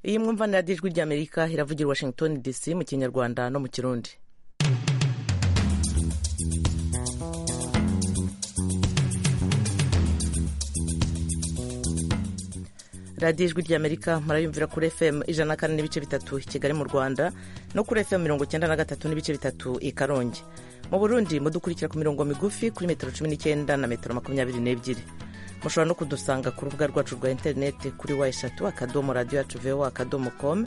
iyi mwumva ni radiyo ijwi ry'amerika iravugira i washington dc mu kinyarwanda no mu kirundi radiyo ijwi ry'amerika murayumvira kuri fm ijana na kane n'ibice bitatu i kigali mu rwanda no kuri fm mirongo icyenda na gatatu n'ibice bitatu i karongi mu burundi mudukurikira ku mirongo migufi kuri metero cumi n'icyenda na metero makumyabiri n'ebyiri mushobora no kudusanga ku rubuga rwacu rwa interineti kuri wa eshatu akadomo radiyo yacu vewa akadomo komu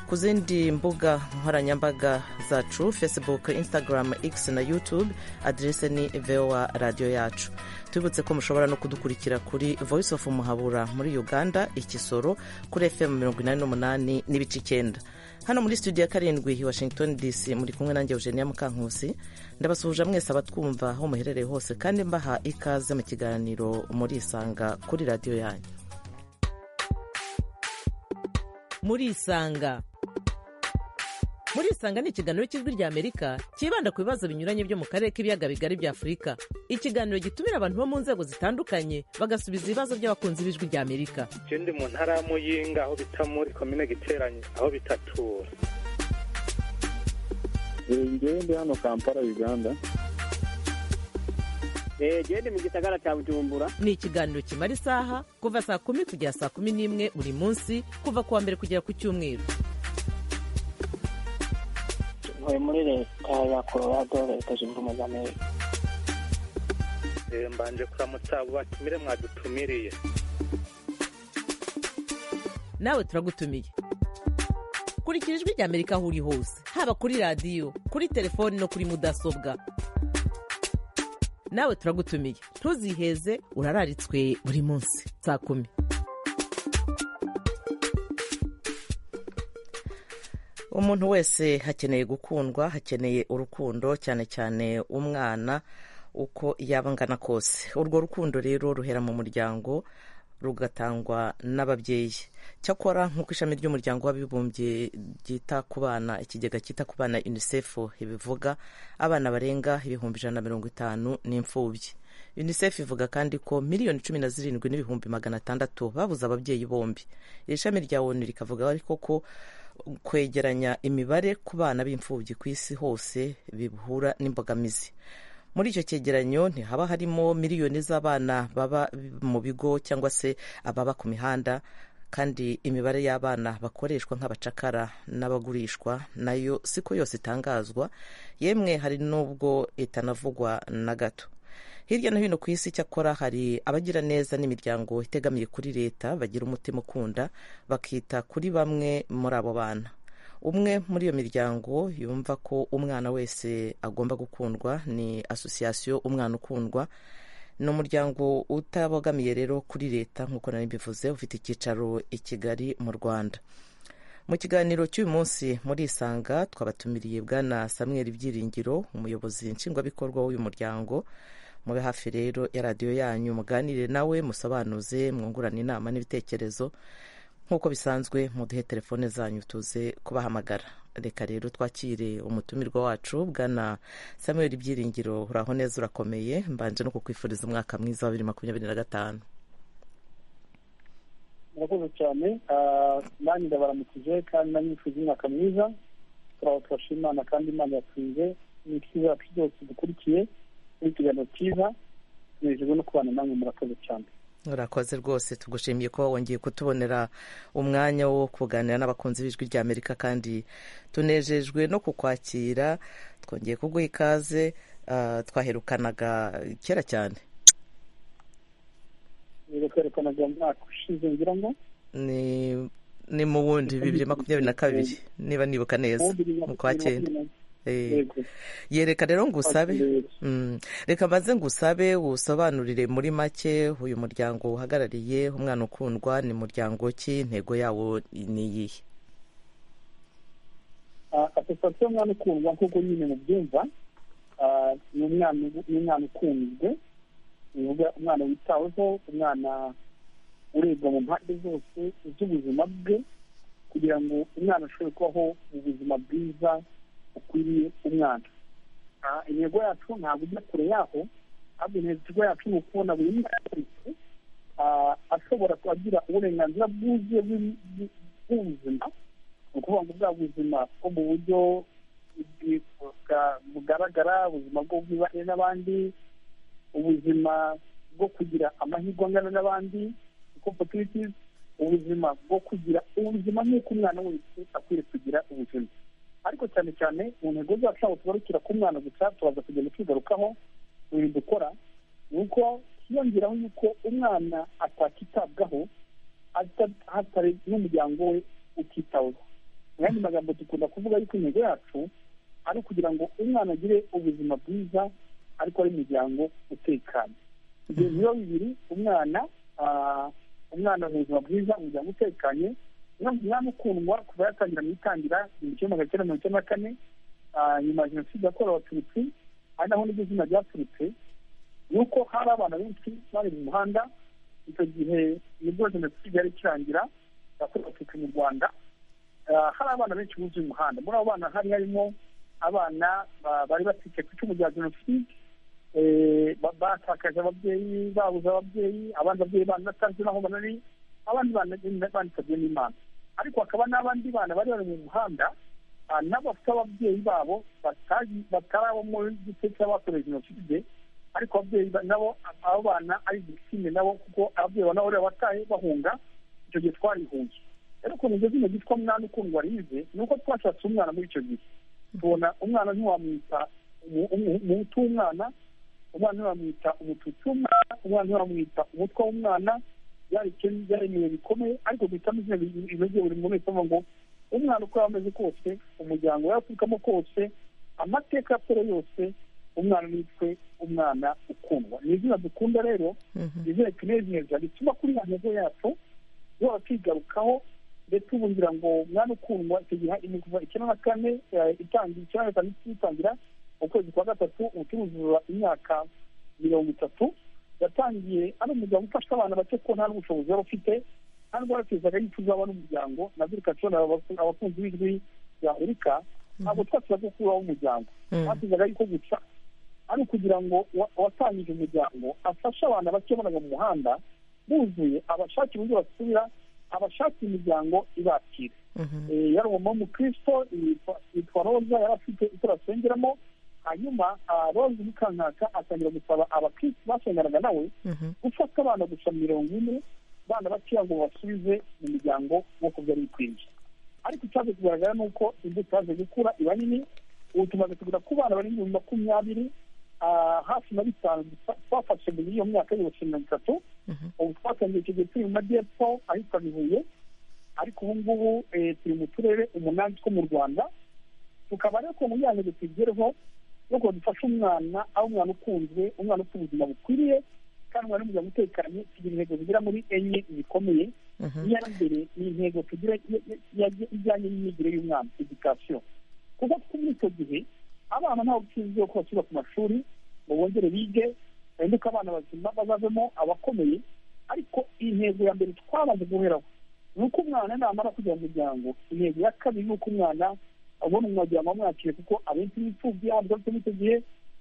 ku zindi mbuga nkoranyambaga zacu facebook instagram x na youtube aderese ni vewa radiyo yacu tubibutse ko mushobora no kudukurikira kuri voice of muhabura muri uganda ikisoro kuri fm mirongo inani n'umunani n'ibice icyenda hano muri studio ya karindwi washington dc muri kumwe nanjye eugenia mukankusi ndabasuhuje mwese abatwumva aho muherereye hose kandi mbaha ikaze mu kiganiro murisanga kuri radiyo yanyu murisanga murisanga ni ikiganiro cy'ijwi ry'amerika cyibanda ku bibazo binyuranye byo mu karere k'ibiyaga bigari bya afurika ikiganiro gitumira abantu bo mu nzego zitandukanye bagasubiza ibibazo by'abakunzi b'ijwi ry'amerika icyo ndi mu ntara ya muyinga aho bita muri komine giteranye aho bitatura ngewe ndi hano kampala uganda ngewe ndi mu gisagara cya bujumbura ni ikiganiro kimara isaha kuva saa kumi kugera saa kumi n'imwe buri munsi kuva ku wa mbere kugera ku cyumweru ntuye muri leta ya kororado leta zunze ubumwe za amerika mbanje kuramutsa abo batumire mwadutumiriye nawe turagutumiye kurikira ijwi ry'amerika aho uri hose haba kuri radiyo kuri telefoni no kuri mudasobwa nawe turagutumiye ntuziheze urararitswe buri munsi saa kumi umuntu wese hakeneye gukundwa hakeneye urukundo cyane cyane umwana uko yaba angana kose urwo rukundo rero ruhera mu muryango rugatangwa n'ababyeyi cyakora nk'uko ishami ry'umuryango w'abibumbye ryita ku bana ikigega cyita ku bana unicef ibivuga abana barenga ibihumbi ijana na mirongo itanu n'imfubyi unicef ivuga kandi ko miliyoni cumi na zirindwi n'ibihumbi magana atandatu babuze ababyeyi bombi iri shami rya onu rikavuga ariko ko kwegeranya imibare ku bana b'imfubyi ku isi hose bihura n'imbogamizi muri icyo cyegeranyo ntihaba harimo miliyoni z'abana baba mu bigo cyangwa se ababa ku mihanda kandi imibare y'abana bakoreshwa nk'abacakara n'abagurishwa nayo siko yose itangazwa yemwe hari n'ubwo itanavugwa na gato hirya no hino ku isi cyakora hari abagira neza n'imiryango itegamiye kuri leta bagira umutima ukunda bakita kuri bamwe muri abo bana umwe muri iyo miryango yumva ko umwana wese agomba gukundwa ni asosiyasiyo umwana ukundwa ni umuryango utabogamiye rero kuri leta nk'uko nari bivuze ufite icyicaro i kigali mu rwanda mu kiganiro cy'uyu munsi muri isanga twabatumiriye bwana samuel byiringiro umuyobozi nshingwabikorwa w'uyu muryango mube hafi rero ya radiyo yanyu muganire nawe musobanuze mwungurane inama n'ibitekerezo nk'uko bisanzwe muduhe telefone zanyu tuze kubahamagara reka rero twakire umutumirwa wacu bwana samuel byiringiro uraho neza urakomeye mbanje no kukwifuriza umwaka mwiza wa bibiri makumyabiri na gatanu murakoze cyane nanjye ndabaramukije kandi nanyifuza umwaka mwiza turaho turashima imana kandi imana yatsinze n'ikiza yacu byose dukurikiye n'ikiganiro cyiza tunejejwe no kubana namwe murakoze cyane urakoze rwose tugushimiye kuba wongeye kutubonera umwanya wo kuganira n'abakunzi b'ijwi rya amerika kandi tunejejwe no kukwakira twongeye kuguha ikaze twaherukanaga kera cyane twerekanaga mu mwaka ushize ngira ngo ni mu wundi bibiri makumyabiri na kabiri niba nibuka neza mu kwa cyenda yereka rero ngusabe reka maze ngusabe usobanurire muri make uyu muryango uhagarariye umwana ukundwa ni muryango ki intego yawo ni iyihe asosiyasiyo y'umwana ukundwa nk'uko nyine mubyumva ni umwana ukunzwe uvuga umwana witaweho umwana urebwa mu mpande zose z'ubuzima bwe kugira ngo umwana ashobore kubaho mu buzima bwiza ukwiriye umwana intego yacu ntabwo ujya kure yaho ahubwo intego yacu ni ukubona buri mwana wese ashobora kuba agira uburenganzira bwuzuye bw'ubuzima ni ukuvuga ngo bwa buzima bwo mu buryo bwi- bwa- bugaragara ubuzima bwo bwibanye n'abandi ubuzima bwo kugira amahirwe angana n'abandi opportunities ubuzima bwo kugira ubuzima nk'uko umwana wese akwiye kugira ubuzima ariko cyane cyane mu ntego zacu ntabwo tugarukira ku mwana gusa turaza kugenda tugarukaho mu bintu dukora ni uko twiyongeraho yuko umwana atakitabwaho ata- hatari n'umuryango we utitaweho mu yandi magambo dukunda kuvuga yuko intego yacu ari ukugira ngo umwana agire ubuzima bwiza ariko ari umuryango utekanye ibyo biba bibiri umwana ah, umwana mu buzima bwiza umuryango utekanye umwana umwana ukundwa kuva yatangira mu itangira mu gihumbi magana cyenda mirongo icyenda na kane ah, nyuma ya jenoside yakorewe abatutsi ari naho niryo zina ryaturutse ni uko hari abana benshi bari mu muhanda icyo gihe nibwo jenoside yari ikirangira yakorewe abatutsi mu rwanda Ah, hari abana benshi buzuye umuhanda muri abo bana hari harimo abana ba- bari batwite ku icumu rya jenoside eh, ba- batakaje ababyeyi babuze ababyeyi abandi babyeyi banatanze n'aho banari abandi bana- banitabye n'imana ariko hakaba n'abandi bana bari bari mu muhanda ah, n'abafite ababyeyi babo batazi- batari abo muri gice cy'abakorewe jenoside ariko ababyeyi ba- nabo abo bana ari igitsina nabo kuko ababyeyi ba nabo bariya bataye bahunga icyo gihe twarihungiye rero ukuntu iryo zina ryitwa mwana ukundwa rize ni uko twashatse umwana muri icyo gihe tubona umwana ntiwamwita umu- umu- umuhutu w'umwana umwana ntiwamwita umututsi w'umwana umwana ntiwamwita umutwe w'umwana byari ikintu- byari ibihe bikomeye ariko guhitamo izina ri- rimeze buri muntu wese avuga ngo umwana uko yaba ameze kose umuryango yaturukamo kose amateka yapfura yose umwana nitwe umwana ukundwa ni izina dukunda rero Mhm. izina ritunezeza rituma kuri ya ntego yacu tuba twigarukaho ndetse ubu ngira ngo mwana ukundwa icyo gihe ni kuva icyenda na kane eh, itangira icyenda na gatanu itangira mu kwezi kwa gatatu ubucuruzi imyaka mirongo itatu yatangiye ari umuryango ufasha abana bake ko nta n'ubushobozi yari ufite kandi baratezaga yuko uzaba n'umuryango na zirika tubona abaku- abakunzi b'ijwi ya amerika ntabwo twashyiraga kubaho umuryango Mhm. batezaga yuko gusa ari ukugira ngo wa- uwatangije umuryango afashe abana bake bonaga mu muhanda buzuye abashakira uburyo basubira abashakira imiryango ibakira Mhm. Eh, yari umumama w'umukristo yitwa- yitwa roza yari afite icyo asengeramo hanyuma ah, roza umukankaka atangira gusaba abakristo basenganaga nawe Mhm. gufata abana gusa mirongo ine abana bakeya ngo basubize mu miryango nk'uko byari bikwiriye ariko icyaje kugaragara ni uko imbuto yaje gukura iba nini ubu tumaze kugera ku bana bari mu bihumbi makumyabiri ah, hafi na bitanu twa- twafashe muri iyo myaka y'ibihumbi mirongo itatu Mhm. ubu twatangiye icyo gihe turi mu majyepfo ahitwa bihuye ariko ubu ngubu eh, turi mu turere umunani two mu rwanda tukaba rero mu yanjye tugereho nuko dufashe umwana aho umwana ukunzwe umwana ufite ubuzima bukwiriye kandi umwana umuryango utekanye tugira intego zigera muri enye zikomeye Mhm. iya mbere ni intego tugira i- i- iya- ijyanye n'imyigire y'umwana edikasiyo kuko kuko muri icyo gihe abana ntabwo tuzi ko basubira ku mashuri ngo bongere bige bahinduke abana bazima bazavemo abakomeye ariko intego ya mbere twabanje guheraho ni uko umwana namara kugira umuryango intego ya kabiri ni uko umwana abona umuryango wamwakiriye kuko abenshi n'imfubyi abandi bafite icyo gihe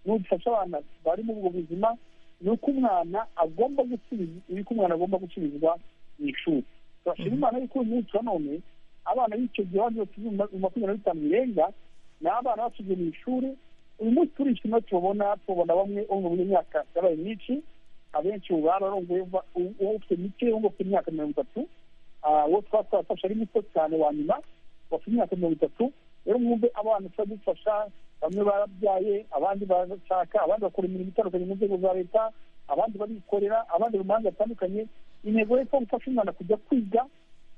n'udufasha abana bari muri ubwo buzima ni uko umwana agomba gusubiza ni uko umwana agomba gusubizwa mu ishuri turashima imana yuko uyu munsi wa none abana b'icyo gihe abandi bose mu makumyabiri na bitanu birenga ni abana basubiye mu ishuri uyu munsi turishima tubabona tubabona bamwe bo mu myaka yabaye myinshi abenshi ubu bararongoye va- u- uwo ufite mike uwo ufite imyaka mirongo itatu ah, uwo twaba twafashe ari muto cyane wa nyuma bafite imyaka mirongo itatu rero mwumve abana tuba dufasha bamwe barabyaye abandi barashaka abandi bakora imirimo itandukanye mu nzego za leta abandi barikorera abandi mu mahanga atandukanye intego yo kuba gufasha umwana kujya kwiga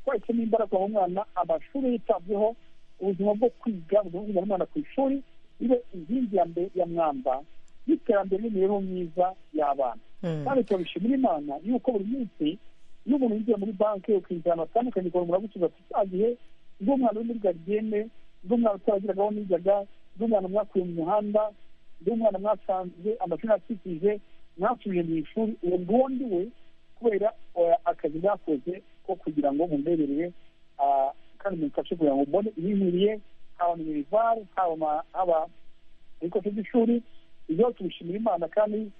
twahisemo imbaraga aho umwana amashuri yitabweho ubuzima bwo kwiga ubuzima bwo kujyana umwana ku ishuri ibe inkingi ya mbere ya mwamba y'iterambere n'imibereho myiza y'abana Mhm. kandi turabishimira imana yuko buri munsi iyo umuntu yinjiye muri banki ukinjira ahantu hatandukanye ukabona muragusubiza ati cya gihe ubwo umwana uri muri garidiyene ubwo umwana utaragiragaho nijyaga ubwo umwana mwakuye mu muhanda ubwo umwana mwasanze amashuri akikije mwasubije mu ishuri uwo nguwo ndi we kubera eh, akazi bakoze ko kugira ngo mumbererere ah, kandi mumfashe kugira ngo mbone ibinkwiriye haba minerivari haba ma- haba ibikoresho by'ishuri ibyo tubishimira imana kandi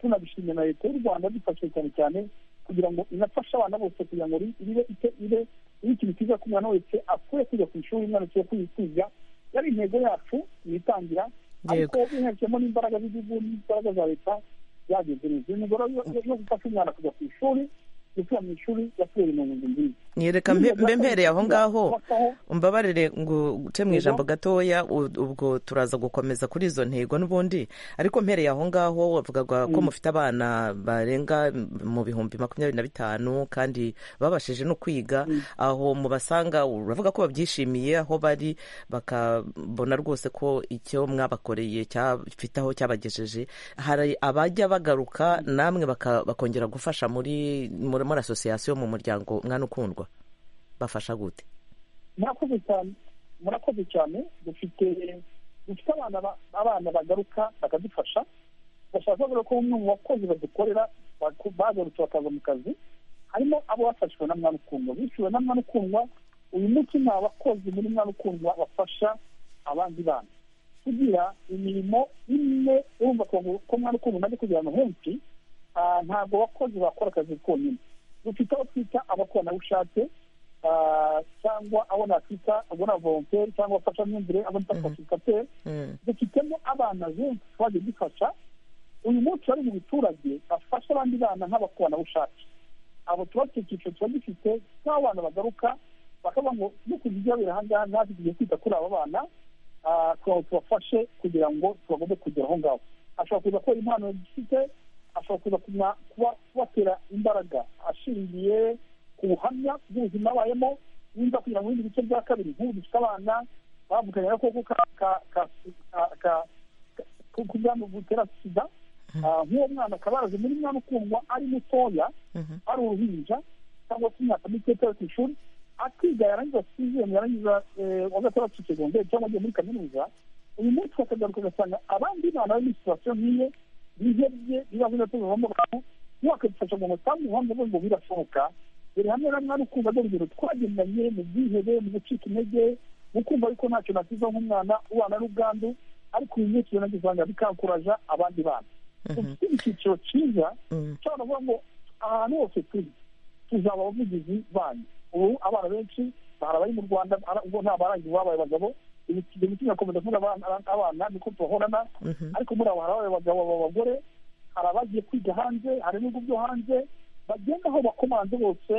tunabishimira na leta y'u rwanda dufashe cyane cyane kugira ngo inafashe abana bose kugira ngo ri- ribe ite- ibe ni ikintu cyiza ko umwana wese akwiye kujya ku ishuri umwana akwiye kwiyitiza yari intego yacu yitangira ariko ubihekemo n'imbaraga z'igihugu n'imbaraga za leta byageze neza iyo mugore yo gufasha umwana kujya ku ishuri gusubira mu ishuri yakuye mu nzu nziza nyereka mbe mbe mpereye aho ngaho umbabarire ngo uce mu ijambo gatoya u- ubwo turaza gukomeza kuri izo ntego n'ubundi ariko mpereye aho ngaho wavugaga ko mufite abana barenga mu bihumbi makumyabiri na bitanu kandi babashije no kwiga aho mubasanga uravuga ko babyishimiye aho bari bakabona rwose ko icyo mwabakoreye cyafite aho cyabagejeje hari abajya bagaruka namwe baka- bakongera gufasha muri muri muri asosiyasiyo mu muryango mwana ukundwa bafasha gute murakoze cyane murakoze cyane dufite dufite abana ba- abana bagaruka bakadufasha bashaka kuvuga ko bamwe mu bakozi badukorera baku- bagarutse bakaza mu kazi harimo abo bafashijwe na mwana ukundwa bishyuwe na mwana ukundwa uyu munsi ni abakozi muri mwana ukundwa bafasha abandi bana kugira imirimo imwe urumva ko ko mwana ukundwa umaze kugera ahantu henshi ah, ntabwo abakozi bakora akazi konyine dufite abo twita abakoranabushake ah, cyangwa abo nakwita abo na volonteri cyangwa abafashamyumvire abo nita konsultateri Mm. dufitemo abana benshi twagiye dufasha uyu munsi bari mu biturage bafasha abandi bana nk'abakoranabushake abo tuba dufite icyiciro tuba dufite nk'abana bagaruka bakavuga ngo no kugira ibyo babera ahangaha natwe tugiye kwita kuri aba bana ah, kugira ngo tubafashe kugira ngo tubagombe kugera aho ngaho ashobora kuza kubera impano dufite ashobora kuza kuma- kuba- kubatera imbaraga ashingiye ku buhamya bw'ubuzima abayemo nimba kugira ngo ibindi bice bya kabiri nk'ubu dufite abana bavuganye agakoko ka- ka- ka- ka- ka- ka- k'ubwandu butera sida Ah, nk'uwo mwana akaba yaraje muri mwana ukundwa ari mutoya Mhm. ari uruhinja cyangwa se imyaka mike itari ku ishuri akiga yarangiza sizemu yarangiza eh, wa gatandatu segonderi cyangwa agiye muri kaminuza uyu munsi bakagaruka ugasanga abandi bana bari muri situwasiyo nk'iye bihebye ibibazo ndetse bivamo abantu ntiwakadufasha ngo mutambe ubuhanga bwe ngo birashoboka dore hamwe na mwana ukumva dore urugero twagendanye mu bwihebe mu gucika intege mu kumva ariko ntacyo nakiza nk'umwana ubana n'ubwandu ariko uyu munsi rero nagize usanga bikanguraja abandi bana dufite icyiciro cyiza Mm. cyane avuga ngo ahantu hose turi tuzaba abavugizi banyu ubu abana benshi hari abari mu rwanda ara- ubwo nta barangiza babaye abagabo ibyo bitumye akomeza kuvuga abana abana niko tuhorana Mhm. ariko muri abo hari ababaye abagabo aba abagore hari abagiye kwiga hanze hari n'ibigo byo hanze bagenda aho bakomanze bose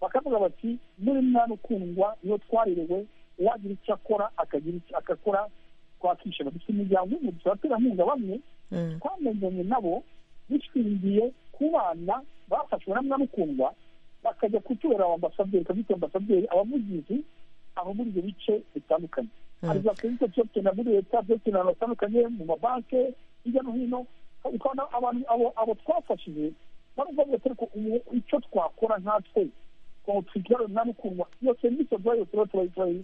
bakavuga bati muri mwana ukundwa niyo twarerewe uwagira icyo akora akagira icyo agakora twakishima dufite imiryango y'umuntu abaterankunga bamwe Mm. twamenyanye nabo bishingiye ku bana bafashwe na mwana ukundwa bakajya kutubera abambasaderi kabita ambasaderi abavugizi aho muri ibyo bice bitandukanye hari za serivisi tuzakenera muri leta tuzakenera ahantu hatandukanye mu mabanke hirya no hino ukabona abantu abo abo twafashije barumva bose ariko ubu icyo twakora nkatwe ngo twigare mwana ukundwa iyo serivisi tuba yose tuba tubayi-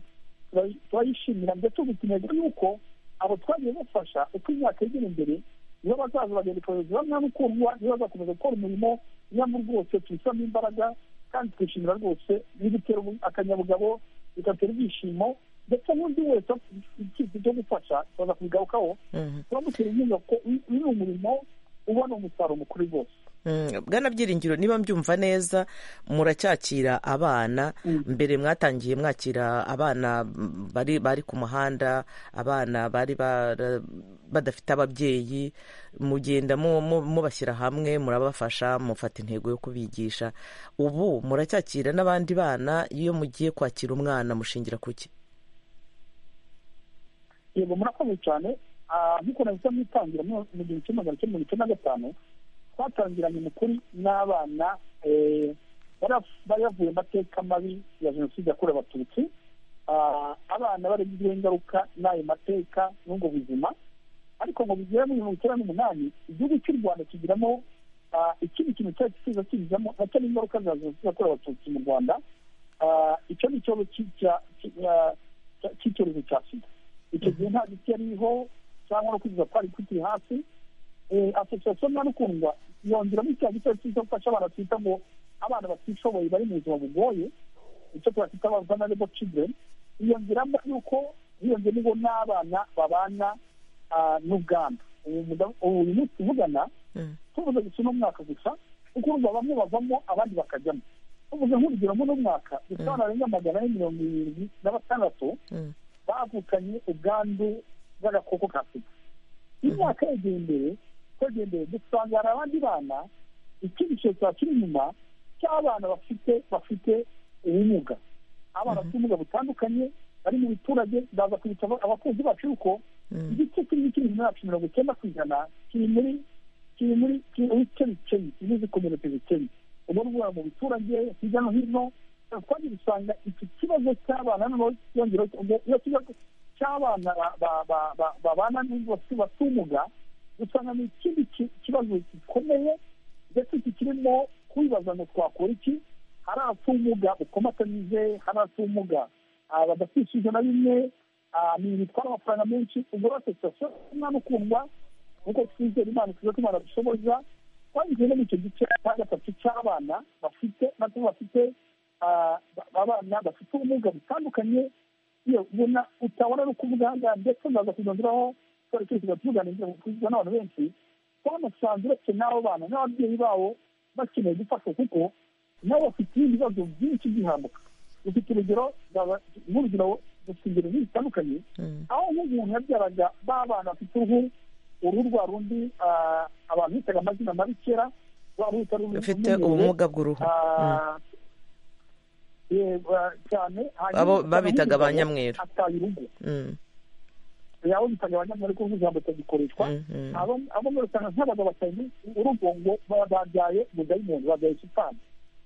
tubayi- turayishimira ndetse ubu intego yuko abo twagiye bafasha uko imyaka yegera imbere nibo bazaza bagenda kohereza bamwe ukundwa nibo bazakomeza gukora umurimo nyamara rwose tubishyiramo imbaraga kandi twishimira rwose bidutera ubu- akanyabugabo bigatera ibyishimo ndetse n'undi wese icyifuzo cyo gufasha baza kubigarukaho Mhm. turamutera inkunga kuko uyu uyu ni umurimo ubona umusaruro mukuru rwose Mm, bwana byiringiro niba mbyumva neza muracyakira abana mbere mwatangiye mwakira abana mm, bari bari ku muhanda abana bari bara- badafite ababyeyi mugenda mu- mu- mubashyira hamwe murabafasha mufata intego yo kubigisha ubu muracyakira n'abandi bana iyo mugiye kwakira umwana mushingira ku ki yego murakoze cyane Ah, nk'uko nahise mwitangira mu mu gihumbi kimwe magana cyenda mirongo icyenda na gatanu twatangiranye umukuru n'abana eh, baraf- bari bavuye mu mateka mabi ya jenoside yakorewe abatutsi Ah, abana baragizweho ingaruka n'ayo mateka n'ubwo buzima ariko ngo bigere muri mirongo icyenda n'umunani igihugu cy'u rwanda kigiramo ah, ikindi kintu cyari kiza kizamo nacyo ni ingaruka za jenoside yakorewe abatutsi mu rwanda Ah, icyo ni ikibazo cy- cya- cy- ah, cya- cy'icyorezo cya sida icyo gihe nta giti yariho cyangwa no kugeza kwari kukiri hasi Eh, asosiyasiyo mwana ukundwa yongeramo icyaha gito cyo gufasha abana twita ngo abana batishoboye bari mu buzima bugoye icyo twakwita aba vulnerable children yongeramo yuko hiyongera ngo n'abana babana ah, n'ubwandu ubu muda- ubu uyu munsi tuvugana tuvuze gusa uno mwaka gusa kuko urumva bamwe bavamo abandi bakajyamo uvuze nk'urugero muri uno mwaka gusa barenga magana ane mirongo irindwi na batandatu Mm. bavukanye ubwandu bw'agakoko ka sida imyaka yegeye imbere twegeye imbere dusanga hari abandi bana icyiciro cya kiri inyuma cy'abana bafite bafite ubumuga abana bafite ubumuga butandukanye bari mu biturage baza kubitaba abakunzi bacu yuko Mm. igice kimwe kiri inyuma yacu mirongo icyenda ku ijana kiri muri kiri muri kiri muri kerikeri kimwe zikomeretse zikennye ubwo rwara mu biturage hirya no hino twagiye dusanga iki kibazo cy'abana noneho yongeraho ubwo iyo kibazo cy'abana ba- ba- ba- ba- babana n'ubwo bafite ubumuga usanga ni ikindi ki- kibazo gikomeye ndetse iki kirimo kwibaza ngo twakora iki hari abafite ubumuga bukomatanyije hari abafite ubumuga ah, badafite ijana na bimwe ah, ni bitwara amafaranga menshi ubwo rero sitasiyo umwana ukundwa nk'uko twizera imana tuzi ko imana dushoboza twanyuze no mu icyo gice cya gatatu cy'abana bafite nabwo bafite ah, ba- abana bafite ubumuga butandukanye iyo ubona utabona no kuvuga aha ngaha ndetse ndaza kuzanduraho twari turi kujya tubuganiriza kuzwa n'abantu benshi twanasanze uretse n'abo bana n'ababyeyi babo bakeneye gufashwa kuko nabo bafite ibindi bibazo byinshi by'ihambuka dufite urugero nzaba- nk'urugero dufite ingero nyinshi zitandukanye Mm. aho nk'umuntu yabyaraga ba bana bafite uruhu uruhu rwa rundi ah, abantu bitaga amazina mabi kera rwa ruhu rutari rubi- Ufite rumenyerewe, ubumuga bw'uruhu. ah, eh, ba- cyane hanyuma Abo ugasanga babitaga nk'umugabo abanyamweru. ataye urugo Mm. yabo bitaga abanyamweru kuko ijambo ritagikoreshwa Mm, mm. abo- abo muri usanga nk'abagabo batanu urugo ngo ba- babyaye mudayimoni babyaye shitani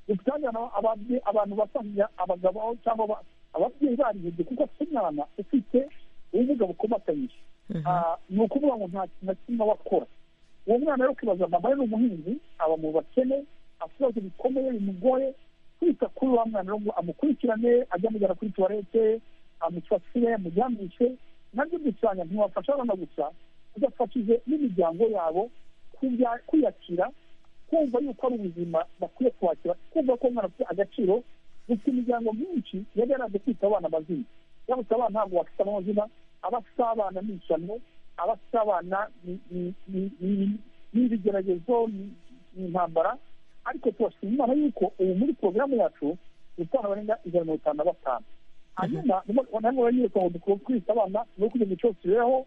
dufitanye abantu basanga abagabo aho cyangwa aba- ababyeyi barihebye kuko afite umwana ufite ubumuga bukomatanyije Mhm. Ah, ni ukuvuga ngo nta kintu na kimwe aba akora uwo mwana rero ukibaza mama we ni umuhinzi aba mu bakene afite ibibazo bikomeye bimugoye kwita kuri wa mwana rero ngo amukurikirane ajya amujyana kuri tuwarete amusasire amuryamishe nabyo dusanga ntiwafasha abana gusa udafashije n'imiryango yabo kubya- kwiyakira kumva yuko ari ubuzima bakwiye kwakira kumva ko umwana afite agaciro gusa imiryango myinshi yari yaraje kwita abana amazina yabutse abana ntabwo bafite amazina abasabana ni ishyano abasabana ni- ni- ni- ni- ni ibigeragezo ni ni intambara ariko tubashima imana yuko ubu muri porogaramu yacu dutanga barenga ijana na mirongo itanu na batanu hanyuma nanone banyereka ngo dukwiye kwita abana no kugira ngo cyose tubeho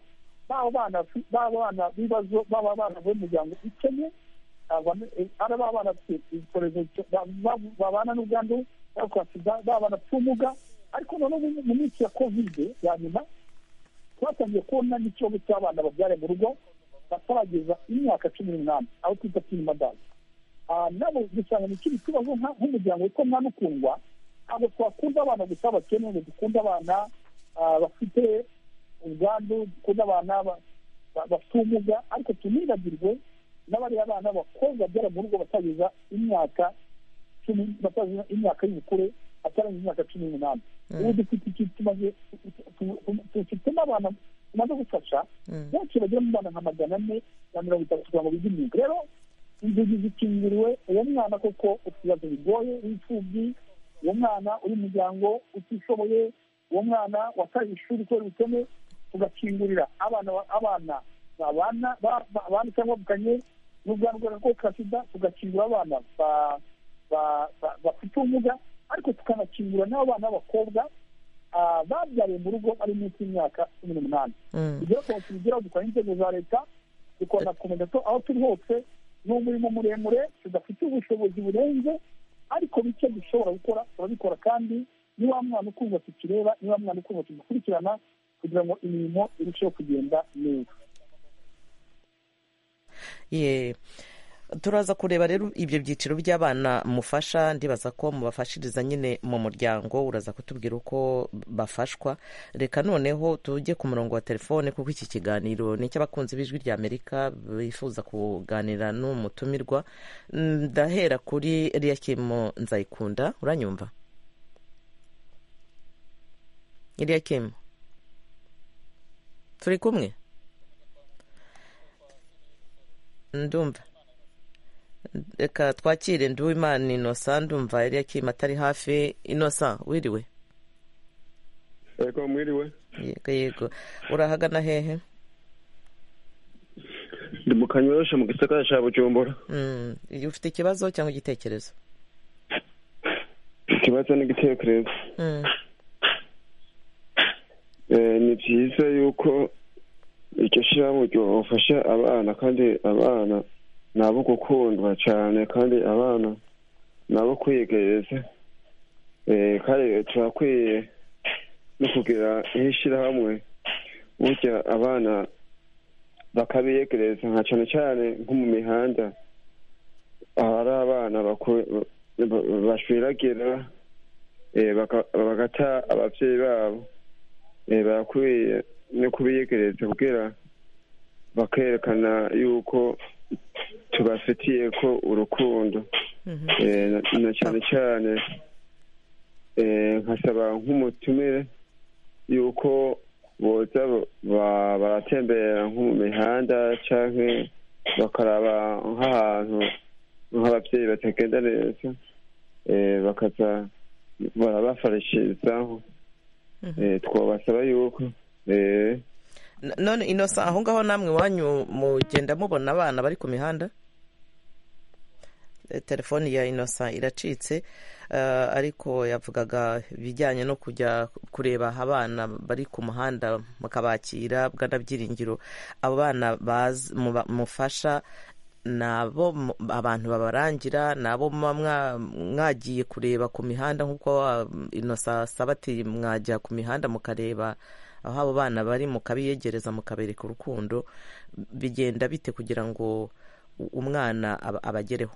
baba bana baba bana b'ibibazo baba abana b'umuryango ikennye abana- eh, ari baba bana bafite icyorezo cyo- ba- ba- babana n'ubwandu baba kwa sida baba bana bafite ubumuga ariko noneho mu- mu minsi ya kovide ya nyuma twatangiye kubona n'ikibazo cy'abana babyara mu rugo batarageza imyaka cumi n'umunani aho twita tini madazi nabo dusanga ni ikindi kibazo nka- nk'umuryango witwa mwana ukundwa ntabwo twakunda abana gusa bakene ngo dukunde abana ah, bafite ubwandu dukunde abana ba- ba- bafite ubumuga ariko tunibagirwe n'abariya bana b'abakobwa babyara mu rugo batageza imyaka cumi batazana imyaka y'ubukure atarenze imyaka cumi n'umunani ubu dufite iki tumaze dufite n'abantu tumaze gufasha Mm. benshi bagira mu bana nka magana ane na mirongo itatu kugira ngo bige imyuga rero inzugi zikingiriwe uwo mwana koko ufite ibibazo bigoye w'imfubyi uwo mwana uri mu muryango utishoboye uwo mwana wataye ishuri kubera ubukene tugakingurira abana ba- abana babana ba- ba- abana cyangwa bavukanye n'ubwandu bw'agakoko ka sida tugakingura abana ba- ba- ba- bafite ubumuga ariko tukanakingura n'abo bana b'abakobwa ah, babyariye mu rugo bari munsi y'imyaka cumi n'umunani Mm. ibyo rero tubigeraho dukora inzego za leta dukora na komadato aho turi hose ni umurimo muremure tudafite ubushobozi burenze ariko bike dushobora gukora turabikora kandi ni wa mwana ukundwa tukireba ni wa mwana ukundwa tugakurikirana kugira ngo imirimo irusheho kugenda neza Ye. turaza kureba rero ibyo byiciro by'abana mufasha ndibaza ko mubafashiriza nyine mu muryango uraza kutubwira uko bafashwa reka noneho tujye ku murongo wa telefone kuko iki kiganiro ni icy'abakunzi b'ijwi rya amerika bifuza kuganira n'umutumirwa Mm, ndahera kuri eliyakimu nzayikunda uranyumva eliyakimu turi kumwe ndumva reka twakire nduwimana inosa ndumva yari yakima atari hafi inosa wiriwe Ego mwiriwe yego yego urahagana hehe ndi mu kanyorosha mu gisagara cya bujumbura Mm, ufite ikibazo cyangwa igitekerezo ikibazo n'igitekerezo Eh, ni byiza yuko icyo shyirahamwe ryofasha abana kandi abana ni abo gukundwa cyane kandi abana ni abo kwiyegereza Eh, kandi turakwiye no kugira nk'ishyirahamwe burya abana bakabiyegereza nka cyane cyane nko mu mihanda ahari abana baku- ba- bashwiragira eh, baka- bagata ababyeyi babo eh, barakwiye no kubiyegereza kugira bakerekana yuko tubafitiye ko urukundo Eh, na- na cyane cyane eh, nkasaba nk'umutumire yuko boza bo- ba- baratembera nko mu mihanda canke bakaraba nk'ahantu nk'ababyeyi batagenda neza eh, bakaza barabafarishirizaho Eh, twabasaba yuko eh, N- none inosa aho ngaho namwe iwanyu mugenda mubona abana bari ku mihanda Eh, telefoni ya inosa iracitse eh, ariko yavugaga ibijyanye no kujya kureba abana bari ku muhanda mukabakira bw'anabyiringiro abo bana bazi- muba- mufasha ni abo mu- abantu babarangira ni abo muba mwa- mwagiye kureba ku mihanda nk'uko wa- inosa asaba ati mwajya ku mihanda mukareba aho abo bana bari mukabiyegereza mukabereka urukundo bigenda bite kugira ngo u- umwana aba- abagereho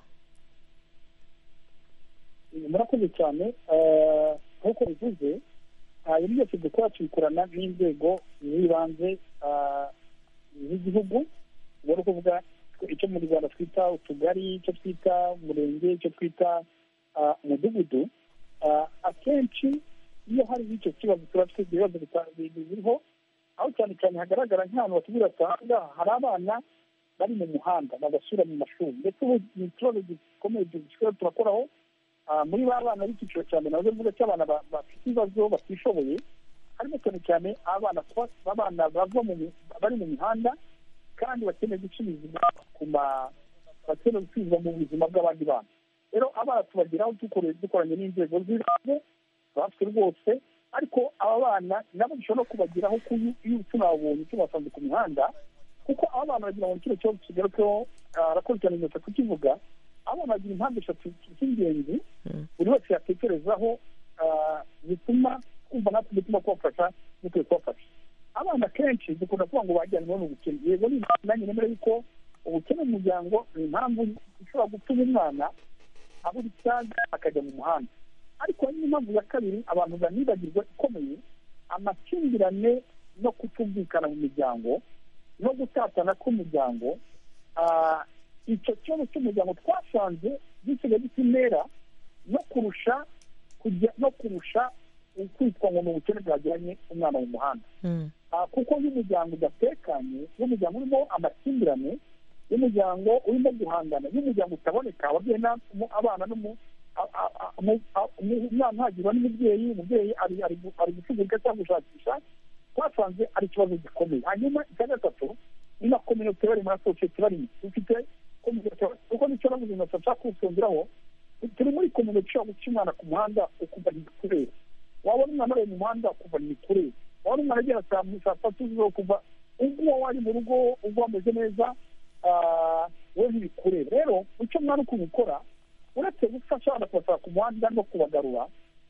murakoze cyane eh, nk'uko bivuze hari ibyo dukora tubikorana n'inzego z'ibanze ah, z'igihugu ubwo ni ukuvuga icyo mu rwanda twita utugari icyo twita umurenge icyo twita ah, umudugudu Ah, akenshi iyo hari icyo kibazo tuba twibye ibibazo bita- biriho aho cyane cyane hagaragara nk'ahantu batubwira ati aha ngaha hari abana bari mu muhanda bagasubira mu mashuri ndetse ubu ni ikibazo gikomeye gishobora turakoraho Ah, muri ba bana b'icyiciro cya mbere nazo mvuga cy'abana ba- bafite ibibazo batishoboye harimo cyane cyane abana twa- babana bava mu mi- bari mu mihanda kandi bakeneye gucuruzwa ku ma bakeneye gucuruzwa mu buzima bw'abandi bana rero abana tubageraho dukore- dukoranye n'inzego z'ibanze bafite rwose ariko aba bana nabo dushobora no kubageraho ku iyo tunabonye tubasanze ku mihanda kuko aba bana bagira ngo kino kibazo kigarukeho arakurikirana inyota kukivuga abana bagira impamvu eshatu z'ingenzi buri wese yatekerezaho ah, zituma kumva natwe bituma kubafasha dukwiye kubafasha abana kenshi dukunda kuvuga ngo bajyanwe n'ubukene yego ni nanjye nemera yuko ubukene mu muryango ni impamvu ishobora gutuma umwana abura icyaga akajya mu muhanda ariko hari n'impamvu ya kabiri abantu banibagirwa ikomeye amakimbirane no kutumvikana mu miryango no gutatana k'umuryango ah, icyo kibazo cy'umuryango twasanze gisigaye gisa intera no kurusha kujya no kurusha kwitwa ngo ni ubukene bwajyanye umwana mu muhanda Ah, kuko iyo umuryango udatekanye iyo umuryango urimo amakimbirane iyo umuryango urimo guhangana iyo umuryango utaboneka ababyeyi na- mu- abana n'umu- a- a- a- mu- a- mu- umwana ntagirwa n'umubyeyi umubyeyi ari- ari gu- ari gucugurika cyangwa gushakisha twasanze ari ikibazo gikomeye hanyuma icya gatatu ni na kominote bari muri sosiyete barimo dufite kominote kuko nicyo navuze ngo nshaka kusongeraho turi muri kominote ushobora guca umwana ku muhanda ukumva ntibikureba wabona umwana ari mu muhanda ukumva ntibikureba wabona umwana agera saa mu- saa tatu z'ijoro kuva ubwo wari mu rugo ubwo wameze neza ah, wowe ntibikureba rero icyo mwana ukuntu ukora uretse gufasha abana kubasaba ku muhanda no kubagarura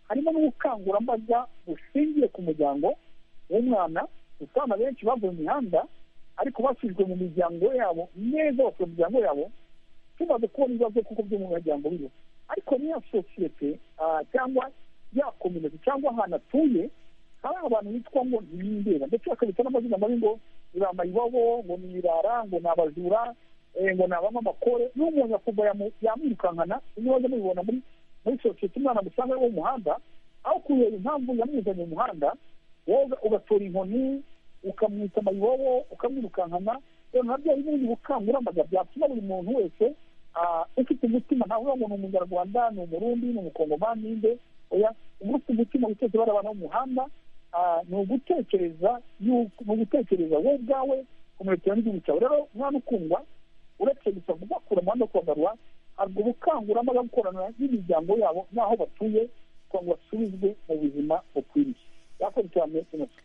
harimo n'ubukangurambaga bushingiye ku muryango w'umwana gusa abana benshi bavuye mu mihanda ariko basubijwe mu miryango yabo neza basubiye mu miryango yabo tumaze kubona ibibazo kuko byo mu muryango biriho ariko n'iya sosiyete ah, cyangwa ya kominite cyangwa ahantu atuye hari abantu bitwa ngo ntibindeba ndetse bakabita n'amazina mabi ngo ni ba mayibobo ngo ni ibirara ngo ni abajura eh, ngo ni abamamakore n'umuntu yakuva yamu- yamwirukankana ibibazo mubibona muri muri sosiyete umwana musanga ari wo mu muhanda aho kureba impamvu yamuzanye mu muhanda wowe ugatora inkoni ukamwita mayibobo ukamwirukankana rero nabyo hari n'ubundi bukangurambaga byatuma buri muntu wese ah, ufite umutima ntavuga ngo ni umunyarwanda ni umurundi ni umukongomani ninde oya uba ufite umutima witeze bari abantu bo mu muhanda ah, ni ugutekereza yuko- ni ugutekereza wowe ubwawe kumurikira n'igihugu cyawe rero umwana ukundwa uretse gusa kubakura mu muhanda wo kubagarura hari ubukangurambaga gukorana n'imiryango yabo n'aho batuye kugira ngo basubizwe mu buzima bukwiriye bakoze cyane tunatwe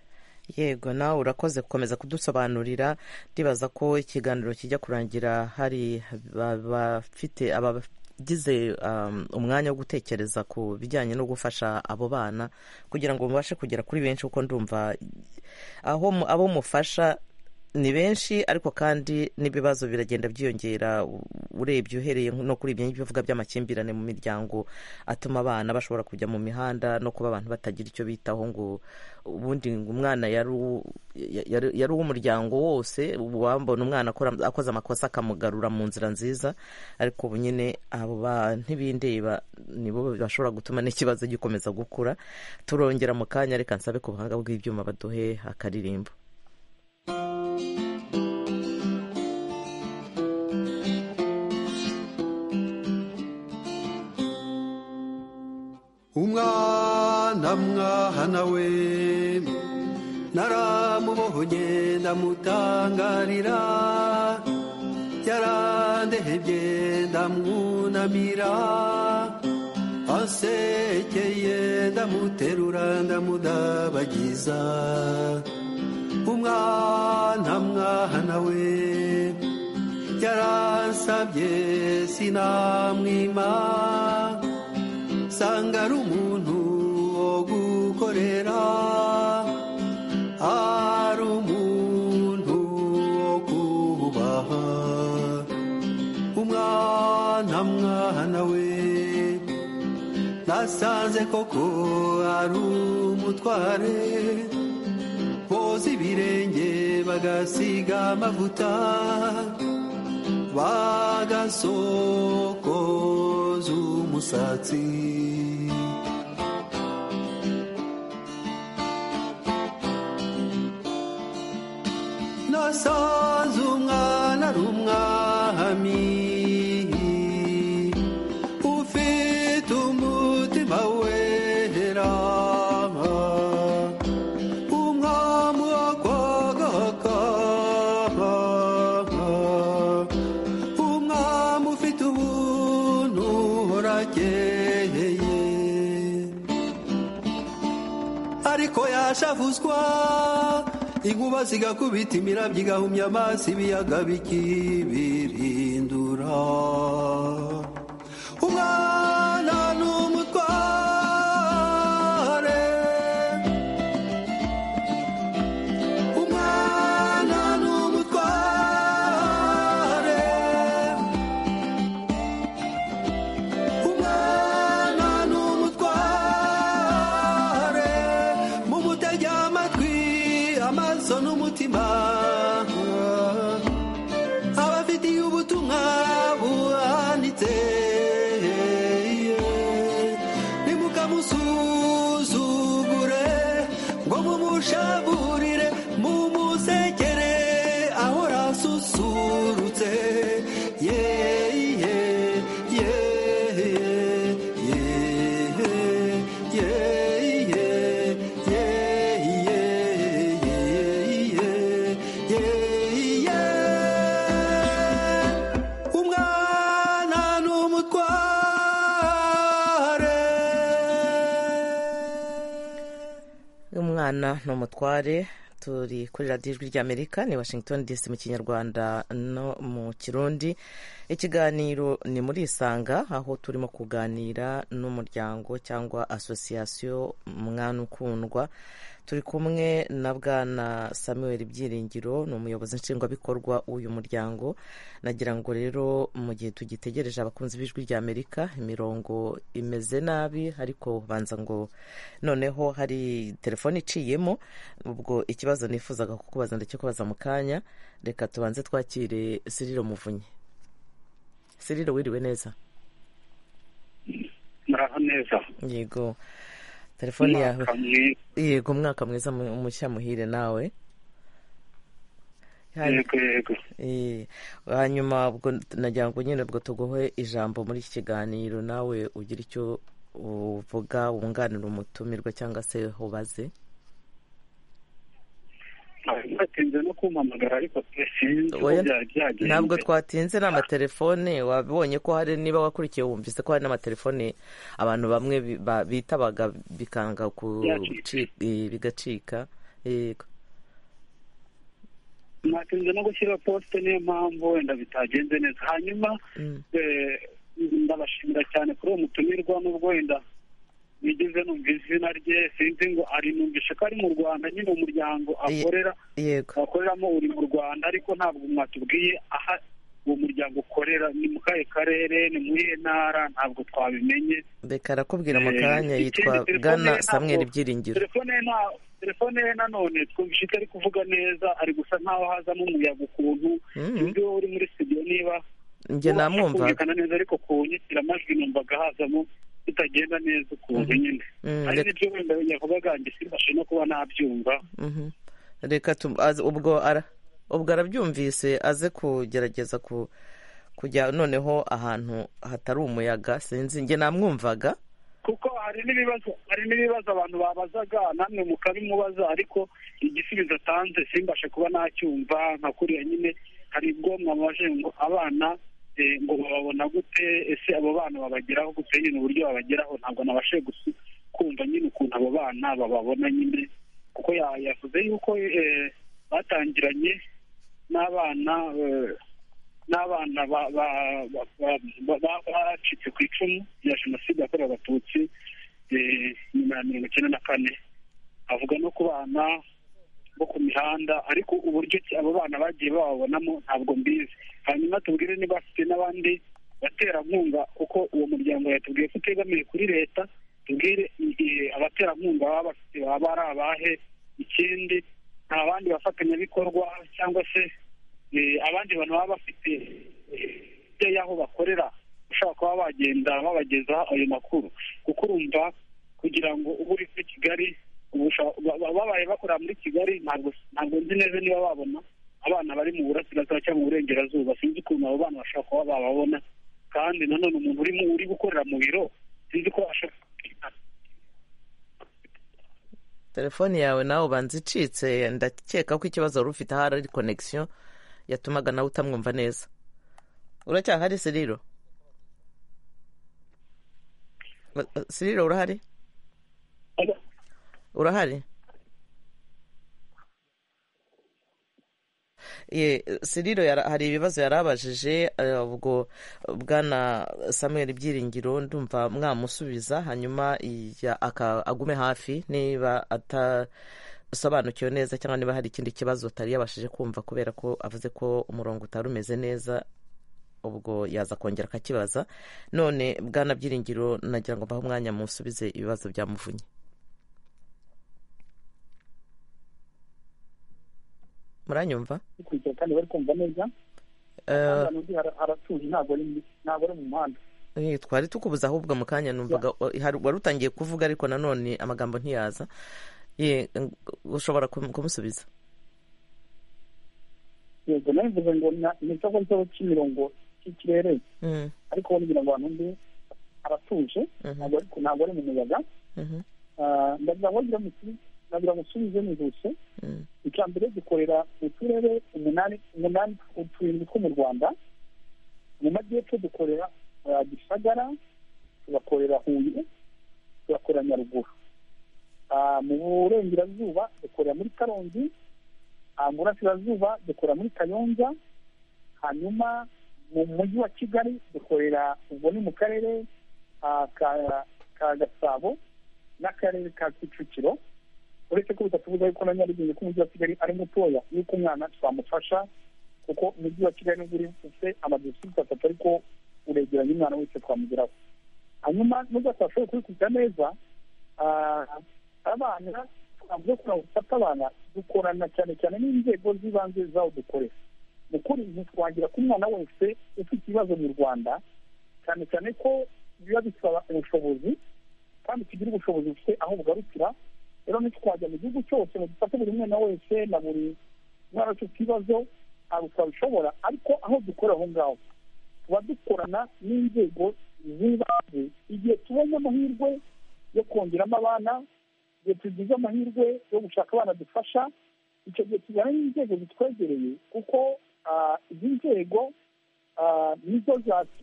yego nawe urakoze gukomeza kudusobanurira ndibaza ko ikiganiro kijya kurangira hari abafite abagize umwanya wo gutekereza ku bijyanye no gufasha abo bana kugira ngo mubashe kugera kuri benshi kuko ndumva aho abo mufasha ni benshi ariko kandi n'ibibazo biragenda byiyongera urebye uhereye no kuri ibyo ngibyo bivuga by'amakimbirane mu miryango atuma abana bashobora kujya mu mihanda no kuba abantu batagira icyo bitaho ngo ubundi umwana yari uw'umuryango wose wambona umwana akoze amakosa akamugarura mu nzira nziza ariko ubu nyine abo ntibindeba nibo bashobora gutuma n'ikibazo gikomeza gukura turongera mu kanya reka nsabe ku buhanga bw'ibyuma baduhe akaririmbo umwana mwana we naramubohoye ndamutangarira yarandehebye ndamwunamira asekeye ndamuterura ndamudabagiza umwana mwana we yaransabye sinamwima usanga ari umuntu wo gukorera ari umuntu wo kubaha umwana mwana we nasanze koko ari umutware boza ibirenge bagasiga amavuta bagasokoza umusatsi nasanze umwana ari umwami ufite umutima wera umwami wo kwagaka umwami ufite ubuntu urakeye ariko yashavuzwa inkuba zigakubita imirabyo igahumya amaso ibiyaga bikibirindura umwana ni umutware umwana ni umutware umwana ni umutware mumutege amatwi amaso n'umutima abafitiye ubutumwa buhanitse nimukamusuzugure ngo mumushaburire mumusekere ahora asusurutse yeee umwana ni umutware umwana ni umutware turi kuri radiyo ijwi ry'amerika ni washington dc mu kinyarwanda no mu kirundi ikiganiro ni muri isanga aho turimo kuganira n'umuryango cyangwa asosiyasiyo umwana ukundwa turi kumwe na bwana samuel byiringiro ni umuyobozi nshingwabikorwa w'uyu muryango nagira ngo rero mu gihe tugitegereje abakunzi b'ijwi rya amerika imirongo imeze nabi ariko banza ngo noneho hari telefone iciyemo ubwo ikibazo nifuzaga kukubaza ndakikubaza mu kanya reka tubanze twakire siriro muvunyi siriro wiriwe neza muraho neza yego telefone yawe Mwaka mwiza. yego umwaka mwiza mu- mushya muhire nawe Hari- yego yego eh, hanyuma ubwo nagira ngo nyine ubwo tuguhe ijambo muri iki kiganiro nawe ugira icyo uvuga wunganira umutumirwa cyangwa se ubaze Hanyuma batinze no kumpamagara ariko sinzi uko Oya, byari byagenze ntabwo twatinze ni amatelefone wabonye ko hari niba wakurikiye wumvise ko hari n'amatelefone abantu bamwe bi- ba- bitabaga bikanga kuci- eh, bigacika yego natinze no gushyira posite niyo mpamvu wenda bitagenze neza hanyuma Mm. eh, ndabashimira cyane kuri uwo mutumirwa n'ubwo wenda nigeze numva izina rye sinzi ngo ari numvishe ko ari mu rwanda nyine umuryango akorera yego akoreramo uri mu rwanda ariko ntabwo mwatubwiye aha uwo muryango ukorera ni mu kahe karere ni mu iyihe ntara ntabwo twabimenye reka arakubwira Eh, mu kanya ikindi yitwa bwana telefone ntabwo- samweri byiringiro telefone ye nta- telefone ye nanone twumvise ko ari kuvuga neza ari gusa nkaho hazamo umuyaga ukuntu Mhm. ibyo uri muri studio niba njye ubasha namwumvaga kumvikana neza ariko ku nyikiramajwi numvaga hazamo bitagenda neza ukuntu nyine Mm, hari reka- n'ibyo wenda yavugaga njye simbashe no kuba nabyumva Mhm. reka tum- aze- ubwo ara- ubwo arabyumvise aze kugerageza ku kujya noneho ahantu hatari umuyaga sinzi njye namwumvaga kuko hari n'ibibazo hari n'ibibazo abantu babazaga namwe mukabimubaza ariko igisubizo atanze simbashe kuba nacyumva nka kuriya nyine hari ubwo mwababajije ngo abana eh, ngo bababona gute ese abo bana babageraho gute nyine uburyo babageraho ntabwo nabashe gusu- kumva nyine ukuntu abo bana bababona nyine kuko ya- yavuze yuko eh, batangiranye n'abana eh, n'abana ba- ba- ba- ba- ba- bacitse ku icumu rya jenoside yakorewe abatutsi eh, nyuma ya mirongo icyenda na kane avuga no ku bana bo ku mihanda ariko uburyo ki abo bana bagiye bababonamo ntabwo mbizi hanyuma tubwire niba bafite n'abandi baterankunga kuko uwo muryango yatubwiye ko utegamiye kuri leta tubwire i- i- abaterankunga baba bafite baba ari abahe ikindi nta bandi bafatanyabikorwa cyangwa se eh, abandi bantu baba bafite eh, hirya y'aho bakorera ushobora kuba bagenda babageza ayo makuru kuko urumva kugira ngo uba uri kuri kigali ubusha- ba- ba- babaye bakorera muri kigali ntabwo ntabwo nzi neza niba babona abana bari mu burasirazuba cyangwa mu burengerazuba sinzi ukuntu abo bana bashobora kuba bababona kandi nanone umuntu uri mu- uri gukorera mu biro sinzi ko ashobora telefone yawe nawe ubanza icitse ndakeka ko ikibazo wari ufite ahari ari connection yatumaga nawe utamwumva neza uracyahari siriro Ba- ba- siriro urahari urahari Ye, siriro yara- hari ibibazo yari abajije eh, ubwo bwana samuel byiringiro ndumva mwamusubiza hanyuma ya- aka- agume hafi niba atasobanukiwe neza cyangwa niba hari ikindi kibazo atari yabashije kumva kubera ko avuze ko umurongo utari umeze neza ubwo yaza kongera akakibaza none bwana byiringiro nagira ngo mbahe umwanya musubize ibibazo byamuvunye muranyumva kugira kandi bari kumva neza Eh, hano undi hara- haratuje ntabwo ari mu- ntabwo ari mu muhanda Eh, twari tukubuza ahubwo mu kanya numvaga hari- wari utangiye kuvuga ariko nanone amagambo ntiyaza Ye, ng- ushobora kum- kumusubiza yego nabivuze ngo na- ni cyo cyo cy'imirongo cy'ikirere Mm, ariko wowe kugira ngo abantu undi aratuje ntabwo ari ntabwo ari mu muyaga mhm, Ah, ndagira ngo ngira musu- ndagira ngo usubize nihuse mm, icya mbere dukorera mu turere umunani umunani uturindwi two mu rwanda mu majyepfo dukorera ah, gisagara tugakorera huye tugakorera nyaruguru Ah, mu burengerazuba dukorera muri karongi Ah, mu burasirazuba dukorera muri kayonza hanyuma mu mujyi wa kigali dukorera ubwo ni mu karere ah, ka- ka gasabo n'akarere ka kicukiro uretse ko bitatubuza yuko na nyarugenge ko umujyi wa kigali ari mutoya yuko umwana twamufasha kuko umujyi wa kigali nubwo uri ufite amadistrict atatu ariko uregeranye umwana wese twamugeraho hanyuma nubwo atashoboye kubikubita neza ah, abana twavuze ko gufata abana dukorana cyane cyane n'inzego z'ibanze zaho dukorera mu kuri ntitwagira ku mwana wese ufite ibibazo mu rwanda cyane cyane ko biba bisaba ubushobozi kandi tugira ubushobozi bufite aho bugarukira rero ntitwajya mu gihugu cyose ngo dufate buri mwana wese na buri mwana wese ufite ibibazo ntabwo twabishobora ariko aho dukorera aho ngaho tuba dukorana n'inzego z'ibanze igihe tubonye amahirwe yo kongeramo abana igihe tugize amahirwe yo gushaka abana dufasha icyo gihe tujyana n'inzego zitwegereye kuko izi nzego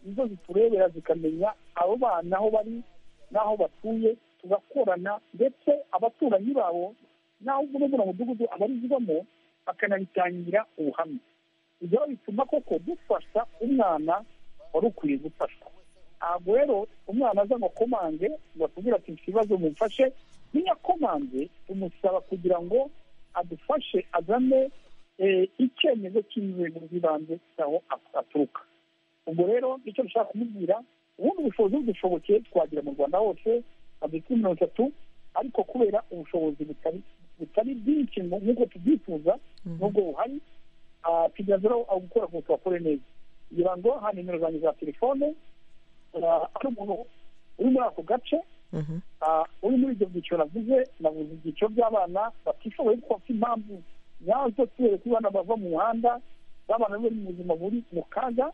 nizo ziturebera zikamenya abo bana aho bari n'aho batuye tugakorana ndetse abaturanyi babo n'aho ubwo buri mudugudu abarizwamo bakanabitangira ubuhamya ibyo bituma koko dufasha umwana wari ukwiye gufashwa ntabwo rero umwana aza ngo akomange ngo atubwire ati mfite ibibazo mumfashe niyo akomanze tumusaba kugira ngo adufashe azane icyemezo cy'inzego z'ibanze cy'aho aturuka ubwo rero icyo dushaka kumubwira ubundi bushobozi budushobokeye twagira mu rwanda hose kuri mirongo itatu ariko kubera ubushobozi butari bwinshi nk'uko tubyifuza n'ubwo buhari tugezeraho gukora ku bakore neza kugira ngo hari nimero zanjye za telefone ari umuntu uri muri ako gace uri muri ibyo byiciro navuze navuze ibyiciro by'abana batishoboye kuko bafite impamvu nyazo tubereka abana bava mu muhanda n'abana bari mu buzima buri mu kaga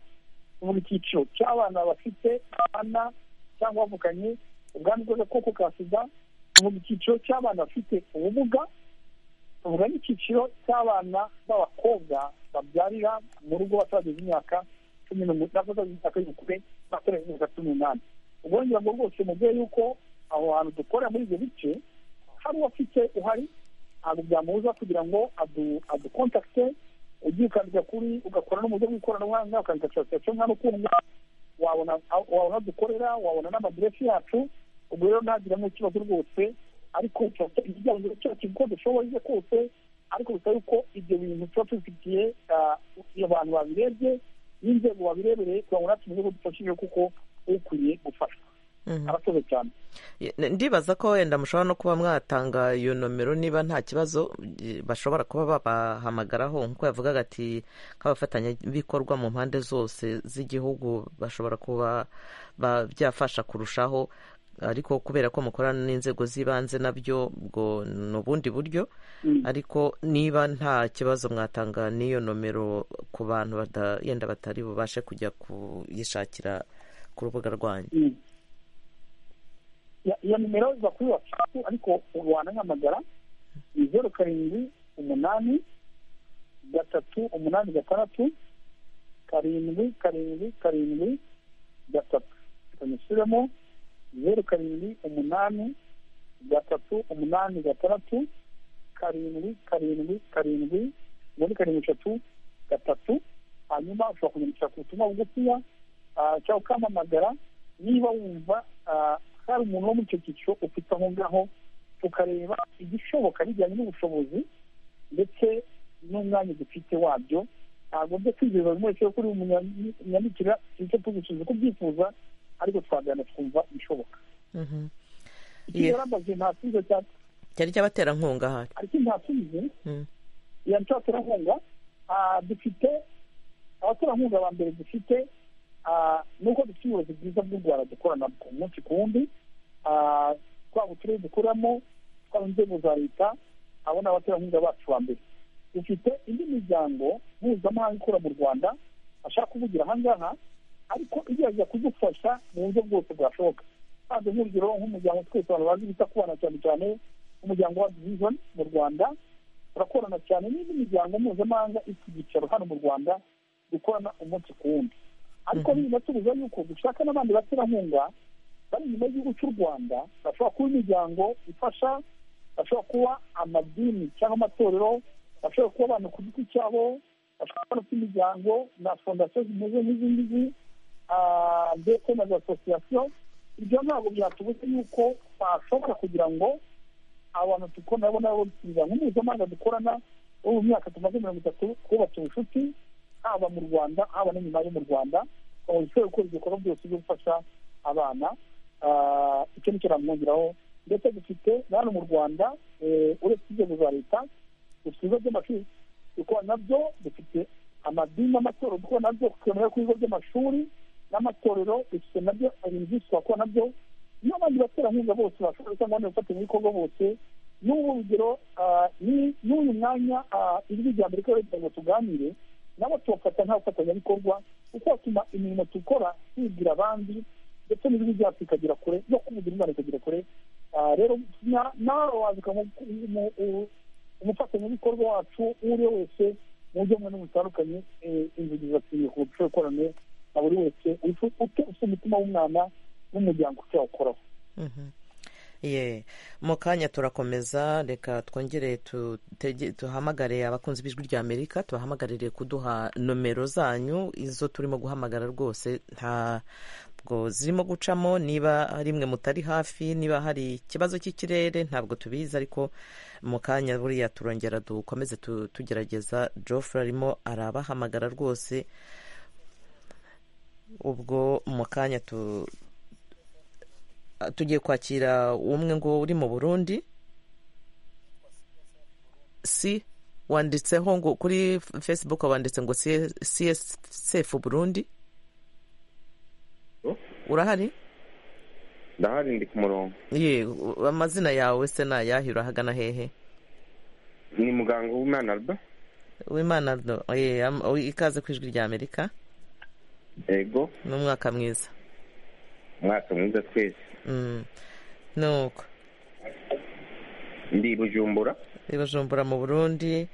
buri cyiciro cy'abana bafite abana cyangwa bavukanye ubwandu bw'agakoko ka sida mu cyiciro cy'abana bafite ubumuga tuvuga n'icyiciro cy'abana b'abakobwa babyarira mu rugo batarageza imyaka cumi n'umunani batarageza imyaka y'ubukure batarageza imyaka cumi n'umunani ubwo ngira ngo rwose mubyeyi yuko aho hantu dukorera muri ibyo bice hari uwafite uhari ntabwo byamubuza kugira ngo adukontakite ugiye ukandika kuri ugakora no mu buryo bw'ikoranabuhanga ukandika taransifagiso mwana ukundwa wabona wabona dukorera wabona n'amadiresi yacu ubwo rero ntagiremo ikibazo rwose ariko ikiganiro cyacu uko dushoboye kose ariko bisaba yuko ibyo bintu tuba tubifitiye abantu babirebye n'inzego babirebereye kugira ngo natwe tumeze dufashije kuko ukwiye gufashwa aratoze cyane ndibaza ko wenda mushobora no kuba mwatanga iyo nomero niba nta kibazo bashobora kuba babahamagaraho nk'uko yavugaga ati nk'abafatanyabikorwa mu mpande zose z'igihugu bashobora kuba byafasha kurushaho ariko kubera ko mukorana n'inzego z'ibanze nabyo ubwo ni ubundi buryo ariko niba nta kibazo mwatanga n'iyo nomero ku bantu yenda batari bubashe kujya kuyishakira ku rubuga rwanyu iyo nimero iva kuri watsapu ariko ubu wanahamagara ni zeru karindwi umunani gatatu umunani gatandatu karindwi karindwi karindwi gatatu tumushyiremo zeru karindwi umunani gatatu umunani gatandatu karindwi karindwi karindwi muri karindwi eshatu gatatu hanyuma ushobora kumenyesha ku butumwa bugufiya cyangwa ukampamagara niba wumva hari umuntu wo muri icyo cyiciro ufite aho ngaho tukareba igishoboka bijyanye n'ubushobozi ndetse n'umwanya dufite wabyo ntabwo byo kwizeza buri wese kuri umunyamikira icyo tugushinzwe uko ubyifuza ariko twagana twumva ibishoboka iyo yarambaje nta kibazo cyane cyari cy'abaterankunga ahari ariko nta kibazo iyo cy'abaterankunga dufite abaterankunga ba mbere dufite nuko dufite ubuyobozi bwiza bw'u rwanda dukorana umunsi ku wundi twaba uturere dukoramo twaba inzego za leta abo ni abaterankunga bacu ba mbere dufite indi miryango mpuzamahanga ikora mu rwanda ashaka kuvugira aha ngaha ariko igerageza kudufasha mu buryo bwose bwashoboka kandi nk'urugero nk'umuryango twese abantu bazi bita ku bana cyane cyane umuryango wa division mu rwanda turakorana cyane n'indi miryango mpuzamahanga ifite ibyicaro hano mu rwanda dukorana umunsi ku wundi ariko binatubuza yuko dushaka n'abandi baterankunga bari inyuma y'igihugu cy'u rwanda bashobora kuba imiryango ifasha bashobora kuba amadini cyangwa amatorero bashobora kuba abantu ku giti cyabo bashobora kuba imiryango na fondasiyo zimeze nk'izi ngizi ndetse na za asosiyasiyo ibyo ntabwo byatubuze yuko bashobora kugira ngo abantu dukora nabo imiryango mpuzamahanga dukorana bo mu myaka tumaze mirongo itatu twubatse ubucuti haba mu rwanda haba no nyuma yo mu rwanda ushobora gukora ibikorwa byose byo gufasha abana icyo nicyo namwongeraho ndetse dufite hano mu rwanda uretse inzego za leta dufite ibigo by'amashuri dukora nabyo dufite amadini n'amatorero dukora nabyo twemera ku bigo by'amashuri n'amatorero dufite nabyo ibintu twakora nabyo n'abandi baterankunga bose bashobora gusanga abandi bafatanyabikorwa bose n'ubu urugero n'uyu mwanya ijwi rya mbere ko leta ngo tuganire nabo tubafata nk'abafatanyabikorwa kuko batuma imirimo dukora tubwira abandi ndetse n'ibindi byacu bikagera kure no kuvugira imana ikagera kure rero nawe waza umufatanyabikorwa wacu uwo ari we wese mu buryo bumwe n'ubutandukanye inzogeza akwiye ku bucurukorane na buri wese ufite umutima w'umwana n'umuryango ushobora ye mu kanya turakomeza reka twongere duhamagare abakunzi b'ijwi rya amerika tubahamagarire kuduha nomero zanyu izo turimo guhamagara rwose ntabwo zirimo gucamo niba rimwe mutari hafi niba hari ikibazo cy'ikirere ntabwo tubizi ariko mu kanya buriya turongera dukomeze tugerageza Geoffrey arimo arabahamagara rwose ubwo mu kanya tu tugiye kwakira umwe ngo uri mu burundi si wanditseho ngo kuri facebook wanditse ngo csf burundi urahari ndahari ndi ku murongo ye amazina yawe se nayahe urahagana hehe ni muganga w'umwana ardo w'imana ardo ye ikaze ku ijwi rya amerika ego ni umwaka mwiza umwaka mwiza twese nuko ndi bujumbura bujumbura mu burundi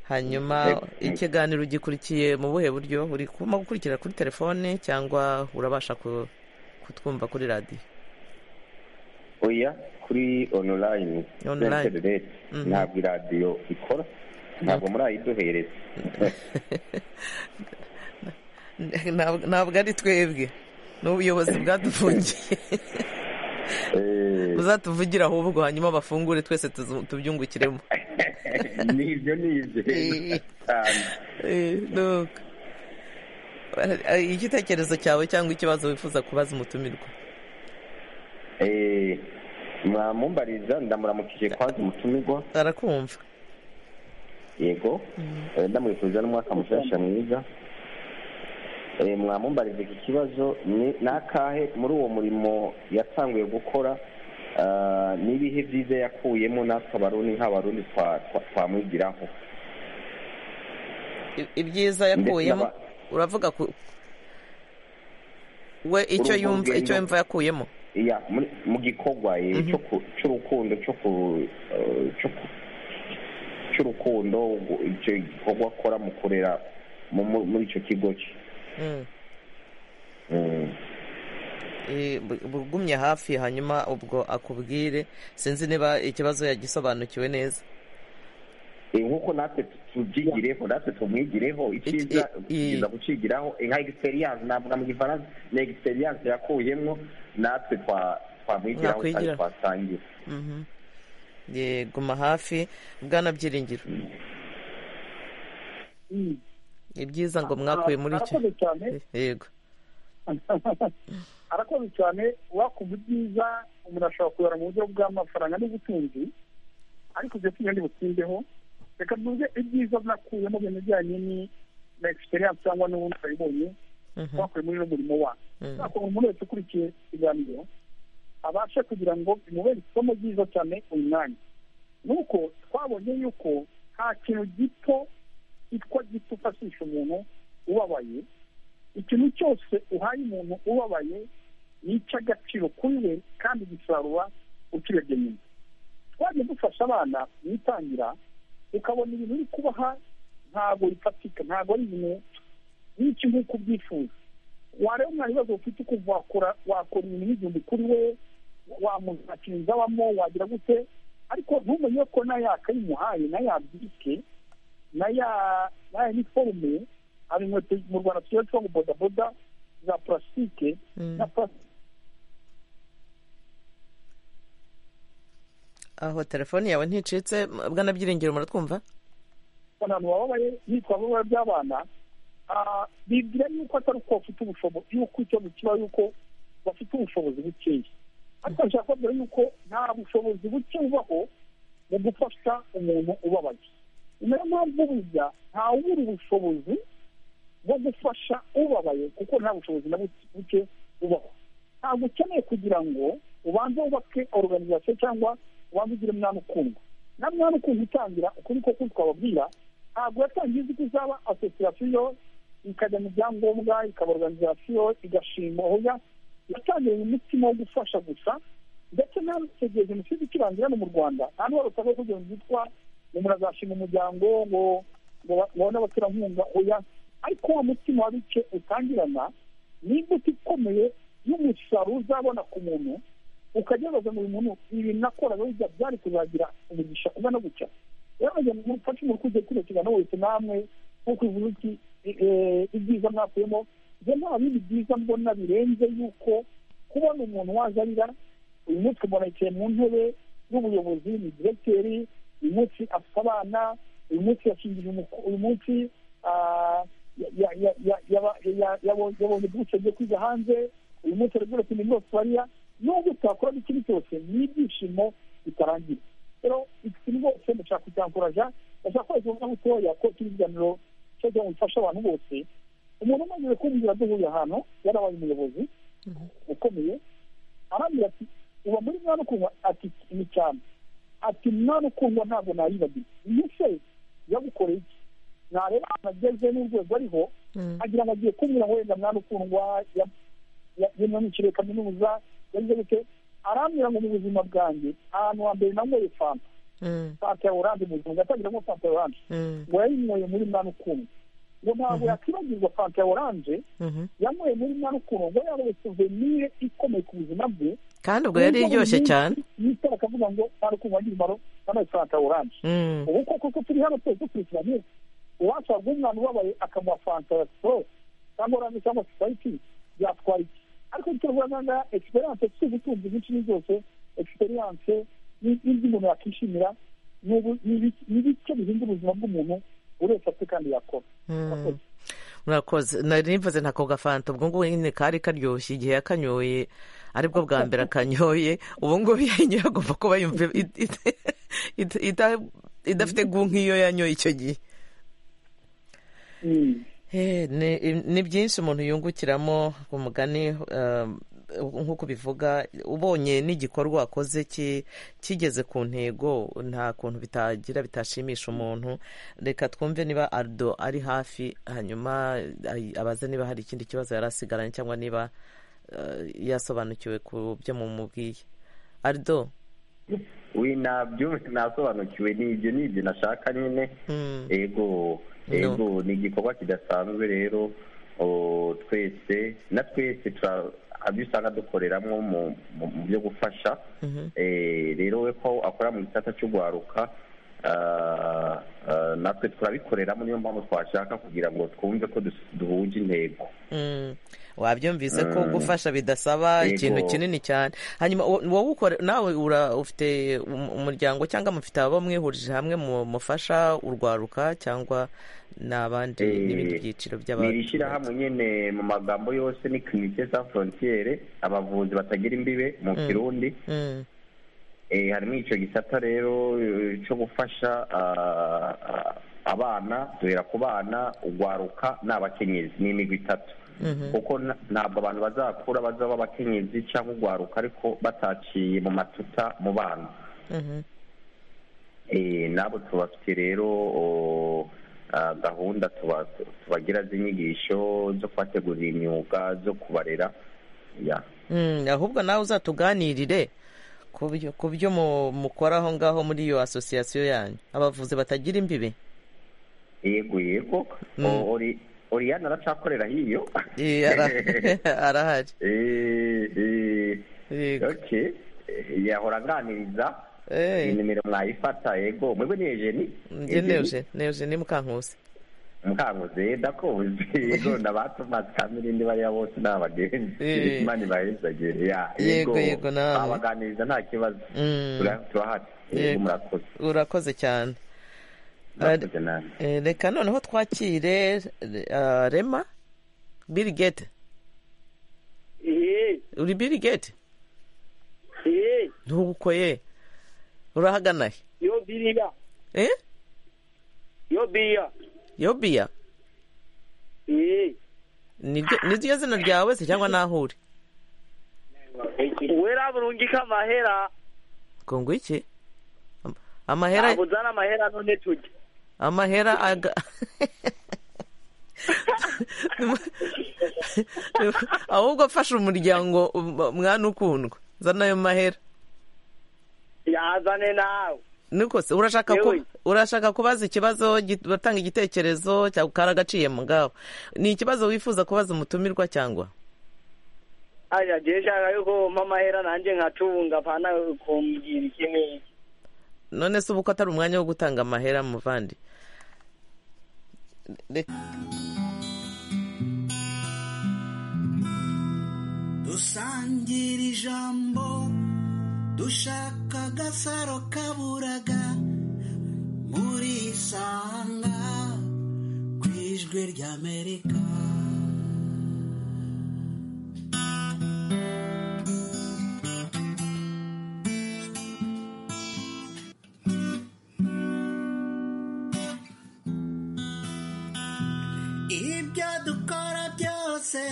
hanyuma ikiganiro gikurikiye mu buhe buryo uri kuma gukurikira kuri telefone cyangwa urabasha kutwumva kuri radiyo oya kuri onorayini ntabwo iradiyo ikora ntabwo murayiduhereza ntabwo ari twebwe n'ubuyobozi bwadufungiye uzatuvugira ahubwo hanyuma bafungure twese tubyungukiremo nibyo nibyo igitekerezo cyawe cyangwa ikibazo wifuza kubaza umutumirwa mwamumbariza ndamuramukije kwanza umutumirwa arakumva yego ndamwifuza n'umwaka mushyashya mwiza mwamumbariza iki kibazo ni akahe muri uwo murimo yatanguye gukora n'ibihe byiza yakuyemo natwe abarundi nk'abarundi twamwigiraho ibyiza yakuyemo uravuga we icyo yumva icyo yumva yakuyemo mu gikorwa cy'urukundo cy'urukundo icyo gikorwa akora mu kurera muri icyo kigo cye bugumye hafi hanyuma ubwo akubwire sinzi niba ikibazo yagisobanukiwe neza nk'uko natwe tubyigireho natwe tumwigireho icyiza tukiza kucigiraho nka egisperiyanse navuga mu gifaransa ni egisperiyanse yakuyemo natwe twamwigiraho kandi twasangira guma hafi bwana byiringiro ibyiza ngo mwakuye muri icyo yego arakoze cyane wakumva ibyiza umuntu ashobora kuyora mu buryo bw'amafaranga n'ubutunzi ariko ibyo tugira ntibutsindeho reka tuvuge ibyiza nakuyemo ibintu bijyanye na egisperiyanse cyangwa n'ubundi wabibonye wakuye muri n'umurimo wa wakuntu umuntu wese ukurikiye ikiganiro abashe kugira ngo bimubere isomo ryiza cyane uyu mwanya nuko twabonye yuko nta kintu gito kitwa gito ufashisha umuntu ubabaye ikintu cyose uhaye umuntu ubabaye ni icy'agaciro kuri we kandi gisarura ukirebye nyuma twajya dufasha abana mu itangira ukabona ibintu uri kubaha ntabwo bifatika ntabwo ari ibintu nk'iki nk'uko ubyifuza wareba nta bibazo ufite ukumva wakora wakora ibintu n'igihumbi kuri we wamuzakira inzu abamo wagira gute ariko ntumenye ko nayo yakayimuhaye nayo yabyibwe naya naya niforume hari inkweto mu rwanda tugira tuba ngo bodaboda za purasitike na aho telefoni yawe nticitse bwana byiringiro muratwumva abantu bababaye nitwa ababaye by'abana bibwira yuko atari uko bafite ubushobozi yuko ikibazo kiba yuko bafite ubushobozi bukeya ariko nshaka kubabwira yuko nta bushobozi buke bubaho mu gufasha umuntu ubabaye niyo mpamvu burya ntawubura ubushobozi bwo gufasha ubabaye kuko nta bushobozi na buke bubaho ntabwo ukeneye kugira ngo ubanze wubake oruganizasiyo cyangwa ubanze ugire mwana ukundwa na mwana ukundwa utangira ukuri koko twababwira ntabwo yatangiye uzi ko izaba asosiyasiyo ikajya mu byangombwa ikaba oruganizasiyo igashima oya yatangiye mu mutima wo gufasha gusa ndetse n'aho igihe jenoside ikirangira hano mu rwanda nta n'uwarutse aho kugira ngo yitwa umuntu azashima umuryango ngo ngo n'abaterankunga oya ariko wa mutima wa bice utangirana ni imbuto ikomeye y'umusaruro uzabona ku muntu ukajya wibaza ngo uyu muntu ibi nakoraga bijya byari kuzagira umugisha ungana gutya rero mu gihe mufashe umuntu kujya kwibukirana wese namwe nk'uko ivuga iki ibyiza mwakuyemo njye nta bindi byiza mbona birenze yuko kubona umuntu waje arira uyu munsi umuntu yicaye mu ntebe y'ubuyobozi ni diregiteri uyu munsi afite abana uyu munsi yashingije uyu munsi yabonye bwuce agiye kwiga hanze uyu munsi aragura ati ni bariya nubwo utakora n'ikindi cyose ni ibyishimo bitarangira rero ikintu rwose ndashaka kucyakuraja ndashaka ko ikibazo butoya ko kiri ikiganiro cyo gufasha abantu bose umuntu umaze kumbwira duhuye ahantu yarabaye umuyobozi ukomeye arambwira ati uba muri mwana ukundwa ati ni cyane ati mwana ukundwa ntabwo nayibagiwe iyo se yagukoreye iki ntareba ahantu ageze n'urwego ariho agira ngo agiye kumbwira wenda mwana ukundwa yamwamukiriye kaminuza yagize gute arambwira ngo mu buzima bwanjye ahantu hambere nanyweye fanta fanta ya oranje mu buzima gatangiramo fanta ya oranje ngo yayinyweye muri mwana ukundwa ngo ntabwo yakwibagirwa fanta ya oranje yanyweye muri mwana ukundwa ngo yabaye suvenire ikomeye ku buzima bwe kandi ubwo yari iryoshye cyane yitara akavuga ngo mwana ukundwa wagira umumaro yambaye fanta ya oranje ubu koko ko turi hano twese dukurikiranye uwashaka umwana ubabaye akamuha fanta ya siporo cyangwa oranje cyangwa sipayiti byatwara iki ariko turabona egisperiyanse tuzi tuzi byinshi ni byose egisperiyanse n'ibyo umuntu yakishimira ni bityo bihinda ubuzima bw'umuntu buri wese afite kandi yakora murakoze nari mvuze ntako gafanta ubwo ngubu nyine kari karyoshye igihe yakanyoye aribwo bwa mbere akanyoye ubu ngubu iyo ayinyoye agomba kuba yumva idafite gu nk'iyo yanyoye icyo gihe ni byinshi umuntu yungukiramo ku mugani nk'uko bivuga ubonye n'igikorwa wakoze kigeze ku ntego nta kuntu bitagira bitashimisha umuntu reka twumve niba ardo ari hafi hanyuma abaze niba hari ikindi kibazo yari asigaranye cyangwa niba yasobanukiwe ku byo mumubwiye ardo we nabyo nasobanukiwe n'ibyo n'ibyo nashaka nyine yego yego ni igikorwa kidasanzwe rero twese na twese abyo usanga dukoreramo mu byo gufasha rero we ko akora mu gisata cy'ugwaruka natwe turabikoreramo niyo mpamvu twashaka kugira ngo twumve ko duhuje intego wabyumvise ko gufasha bidasaba ikintu kinini cyane hanyuma wowe nawe ufite umuryango cyangwa mufite ababa mwihurije hamwe mufasha urwaruka cyangwa n'abandi n'ibindi byiciro by'abantu ni ishyirahamwe nyine mu magambo yose ni kirinike za frontiere abavuzi batagira imbibe mu kirundi harimo icyo gisata rero cyo gufasha abana duhera ku bana urwaruka ni abakenyezi ni imigwi itatu kuko ntabwo abantu bazakura bazaba abakenyezi cyangwa urwaruka ariko bataciye mu matuta mu bana nabo tubafite rero gahunda tubagira z'inyigisho zo kubategurira imyuga zo kubarera ahubwo nawe uzatuganirire ku byo mukora aho ngaho muri iyo asosiyasiyo yanyu abavuzi batagira imbibe yego yego oriyani aracyakorera hiyo arahari yahora aganiriza nimero mwayifata yego mwebwe ni ejeni ni ejeni mukankusi mukankusi ndakuzi yego nabatomasi kamirindi bariya bose ni abagenzi imana ibahezagire yego yego nawe abaganiriza nta kibazo turahari murakoze urakoze cyane reka noneho twakire rema biri gete uri biri gete ntubukoye urahagana he yo biriya yo biya yo biya niryo zina ryawe se cyangwa naho uri wera burungika amahera ngo iki amahera ntabwo uzana amahera none tujya amahera aga ahubwo afasha umuryango mwana ukundwa zana ayo mahera yazane nawe niko se urashaka ku- Yewe. urashaka kubaza ikibazo gi- batanga igitekerezo cya karagaciye mugabo ni ikibazo wifuza kubaza umutumirwa cyangwa aja je nshaka yuko mpa amahera nanjye nkacunga apana kumbwira ikintu none se ubu ko atari umwanya wo gutanga amahera muvandi Reka- dusangira ijambo dushaka agasaro kaburaga muri sanga ku ijwi ry'amerika ibyo dukora byose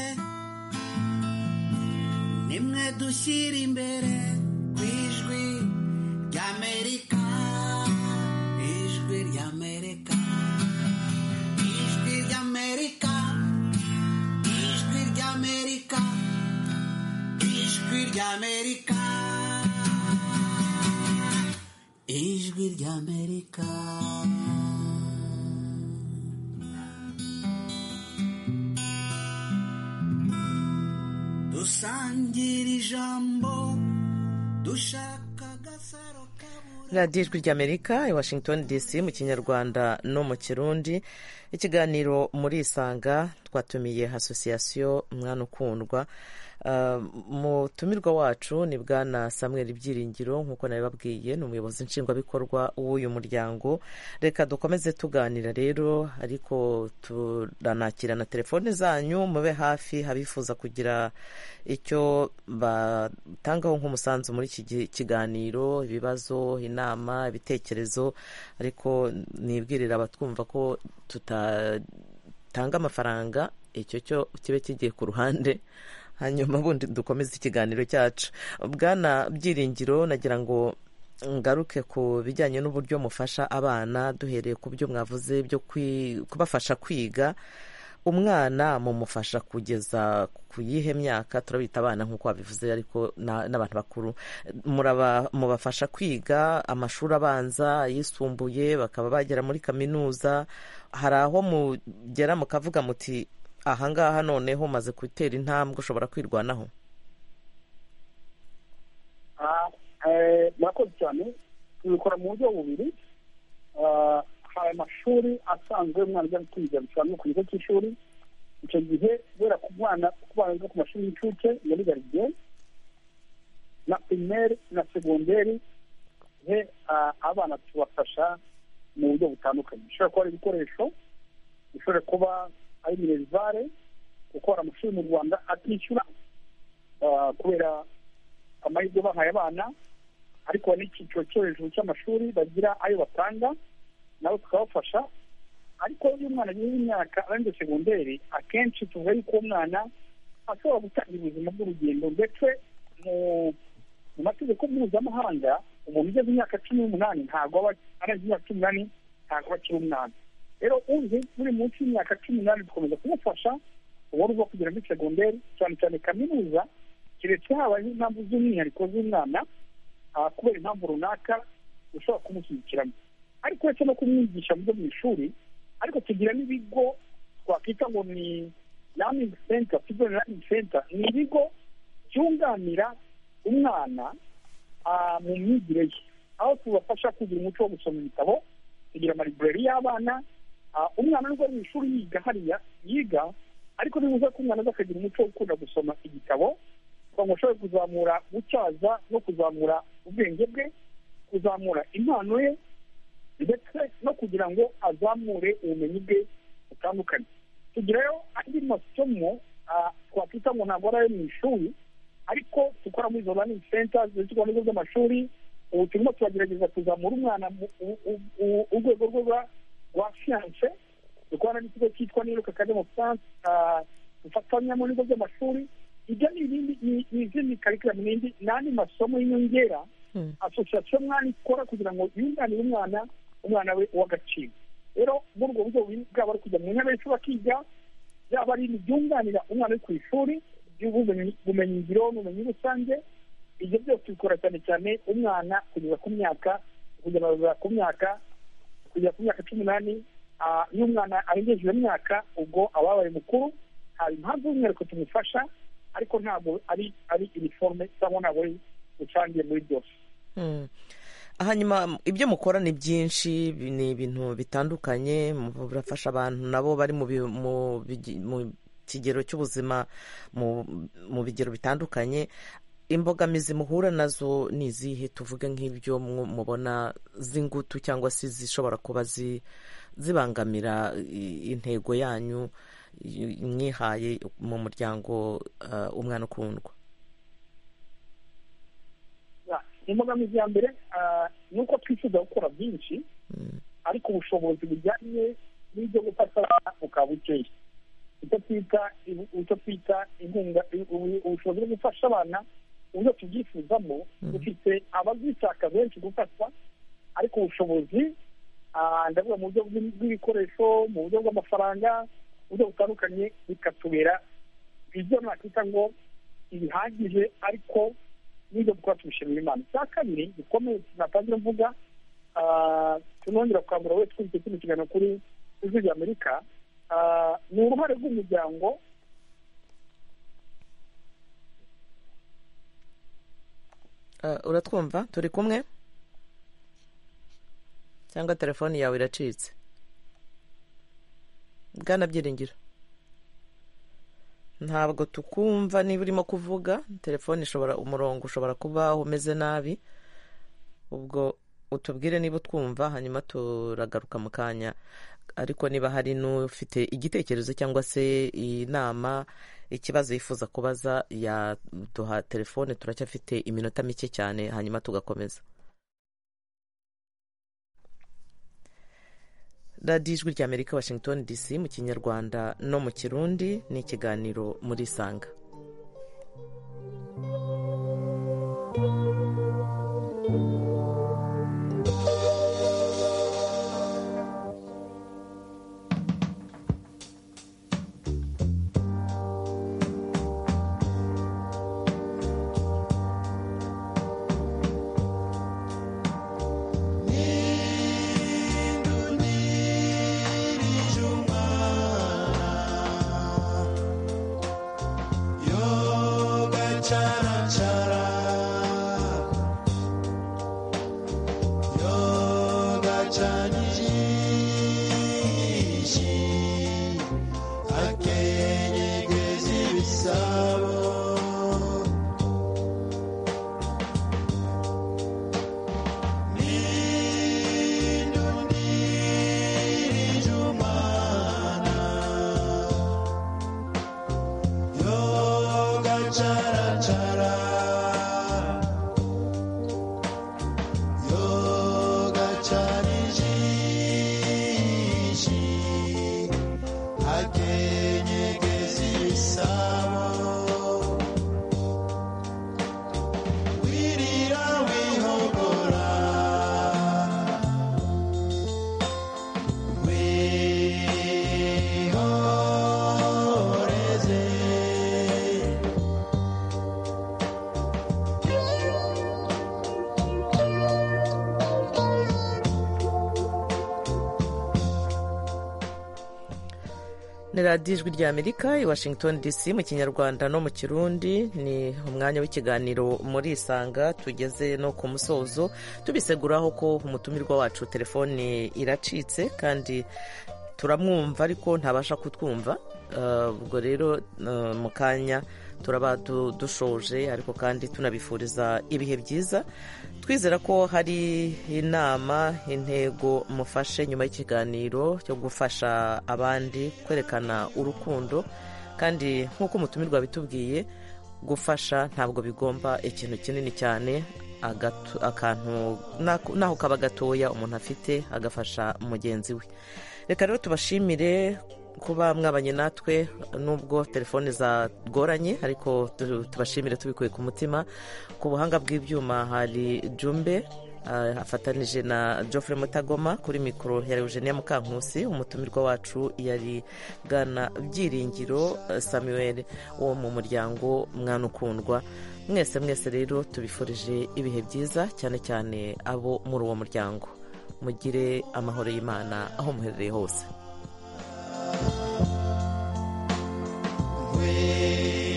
nimwe dushyira imbere ku ijwi ry'amerika ijwi ry'amerika ijwi ry'amerika ijwi ry'amerika ijwi ry'amerika ijwi ry'amerika dusangira ijambo dushaka agasaro kabura radiyo ijwi ry'amerika i washington dc mu kinyarwanda no mu kirundi ikiganiro muri isanga twatumiye asosiyasiyo mwana ukundwa Ah, umutumirwa wacu ni bwana samuel byiringiro nk'uko nabibabwiye ni umuyobozi nshingwabikorwa w'uyu muryango reka dukomeze tuganira rero ariko turanakira na telefone zanyu mube hafi abifuza kugira icyo batangaho nk'umusanzu muri iki gi- kiganiro ibibazo inama ibitekerezo ariko nibwirira abatwumva ko tutatanga amafaranga icyo cyo kibe kigiye ku ruhande hanyuma bundi dukomeze ikiganiro cyacu bwana byiringiro nagira ngo ngaruke ku bijyanye n'uburyo mufasha abana duhereye ku byo mwavuze byo kwi- kubafasha kwiga umwana mumufasha kugeza ku yihe myaka turabita abana nk'uko wabivuze ariko na- n'abantu bakuru Muraba- mubafasha kwiga amashuri abanza ayisumbuye bakaba bagera muri kaminuza hari aho mugera mukavuga muti ahangaha noneho umaze gutera intambwe ushobora kwirwanaho Ah, eh, murakoze cyane tubikora mu buryo bubiri Ah, hari amashuri asanzwe umwana ajya kwiga bisobanura ku kigo cy'ishuri icyo gihe kubera ku bana ku bana biga ku mashuri y'incuke muri garidiye na pirimeri na segonderi he ah, abana tubafasha mu buryo butandukanye bishobora kuba ari ibikoresho bishobora kuba ari minerivare kuko hari amashuri mu rwanda atishyura ah, kubera amahirwe bahaye abana ariko hari n'icyiciro cyo hejuru cy'amashuri bagira ayo batanga nabo tukabafasha ariko iyo umwana ageze imyaka arangije segonderi akenshi tuvuga yuko uwo mwana ashobora gutangira ubuzima bw'urugendo ndetse mu- mu mategeko mpuzamahanga umuntu ugeze imyaka cumi n'umunani ntabwo aba arenze imyaka cumi n'umunani ntabwo aba akiri umwana rero uzi uri munsi y'imyaka cumi n'umunani dukomeza kumufasha ubundi bwo kugera muri segonderi cyane cyane kaminuza keretse habaye impamvu z'umwihariko z'umwana ah, kubera impamvu runaka ushobora kumushyigikiramo ariko uretse no kumwigisha mu byo mu ishuri ariko tugira n'ibigo twakwita ngo ni learning center student learning center ni ibigo byunganira umwana ah, mu myigire ye aho tubafasha kugira umuco wo gusoma ibitabo kugira amalibureri y'abana Ah, umwana nubwo ari mu ishuri yiga hariya yiga ariko ni byiza ko umwana aza akagira umuco wo gukunda gusoma igitabo kugira ngo ashobore kuzamura gutyaza no kuzamura ubwenge bwe kuzamura impano ye ndetse no kugira ngo azamure ubumenyi bwe butandukanye tugirayo andi masomo ah, twakwita ngo ntabwo ari ayo mu ishuri ariko dukora muri izo learning centers z'ikigo n'ibigo by'amashuri ubu turimo turagerageza kuzamura umwana mu u- u- u- urwego rwe rwa- rwa siyanse dukorana n'ikigo cyitwa niruka academy of science ah, dufatanya mu bigo by'amashuri ibyo ni ibindi ni- ni izindi karikiramu n'indi n'andi masomo y'inyongera Mm. asosiyasiyo mwana ikora kugira ngo yunganire umwana umwana we uw'agaciro rero muri ubwo buryo bubiri bwaba ari kujya mu ntebe y'ishuri akiga byaba ari ibyunganira umwana uri ku ishuri by'ubumenyi- bumenyingiro n'ubumenyi rusange ibyo byose bikora cyane cyane umwana kugeza ku myaka kujya barura ku myaka kugera ku myaka cumi n'ane ah, iyo umwana arengeje iyo myaka ubwo aba yabaye mukuru hari impamvu y'umwihariko tumufasha ariko ntabwo ari ari iniforume cyangwa ntabwo ari rusange muri byose Mm. hanyuma ibyo mukora ni byinshi bi- ni ibintu bitandukanye murafasha abantu nabo bari mu bi- mu bigi- mu kigero cy'ubuzima mu mu bigero bitandukanye imbogamizi muhura nazo ni izihe tuvuge nk'ibyo mu- mubona z'ingutu cyangwa se zishobora kuba zi- zibangamira i- intego yanyu y- mwihaye mu muryango eh, umwana ukundwa Ya, imbogamizi ya mbere ah, ni uko twifuza gukora byinshi ariko ubushobozi bujyanye n'ibyo gufata bukaba bukeya icyo twita ibu- icyo twita inkunga i- ubu- ubushobozi bwo gufasha abana uburyo tubyifuzamo dufite ababishaka benshi gufatwa ariko ubushobozi ah, ndavuga mu buryo bw'i- bw'ibikoresho mu buryo bw'amafaranga mu buryo butandukanye bikatubera ibyo nakwita ngo ibihagije ariko n'ibyo gukora tubishimira imana icya kabiri gikomeye natangira mvuga ah, tunongera gukangurira wese ufite kino kiganiro kuri ijwi rya amerika ah, ni uruhare rw'umuryango Eh, uratwumva turi kumwe cyangwa telefoni yawe iracitse bwana byiringiro ntabwo tukumva niba urimo kuvuga telefoni ishobora umurongo ushobora kuba umeze nabi ubwo utubwire niba utwumva hanyuma turagaruka mu kanya ariko niba hari n'ufite igitekerezo cyangwa se inama ikibazo yifuza kubaza yaduha telefone turacyafite iminota mike cyane hanyuma tugakomeza radiyo ijwi ry'amerika washington dc mu kinyarwanda no mu kirundi ni ikiganiro muri isanga ni radiyo ijwi rya amerika i washington dc mu kinyarwanda no mu kirundi ni umwanya w'ikiganiro muri isanga tugeze no ku musozo tubiseguraho ko umutumirwa wacu telefone iracitse kandi turamwumva ariko ntabasha kutwumva Eh, ubwo rero eh, mu kanya turaba du- dushoje ariko kandi tunabifuriza ibihe byiza twizera ko hari inama intego mufashe nyuma y'ikiganiro cyo gufasha abandi kwerekana urukundo kandi nk'uko umutumirwa bitubwiye gufasha ntabwo bigomba ikintu kinini cyane agatu- akantu n'ako- n'aho kaba gatoya umuntu afite agafasha mugenzi we reka rero tubashimire kuba mwabanye natwe nubwo telefone zagoranye ariko tu- tubashimire tubikuye ku mutima ku buhanga bw'ibyuma hari jumbe ah, afatanije na Geoffrey Mutagoma kuri mikoro ya Eugenia Mukankusi umutumirwa wacu yari Bwana Byiringiro eh, Samuel wo mu muryango mwana ukundwa mwese mwese rero tubifurije ibihe byiza cyane cyane abo muri uwo muryango mugire amahoro y'Imana aho muherereye hose we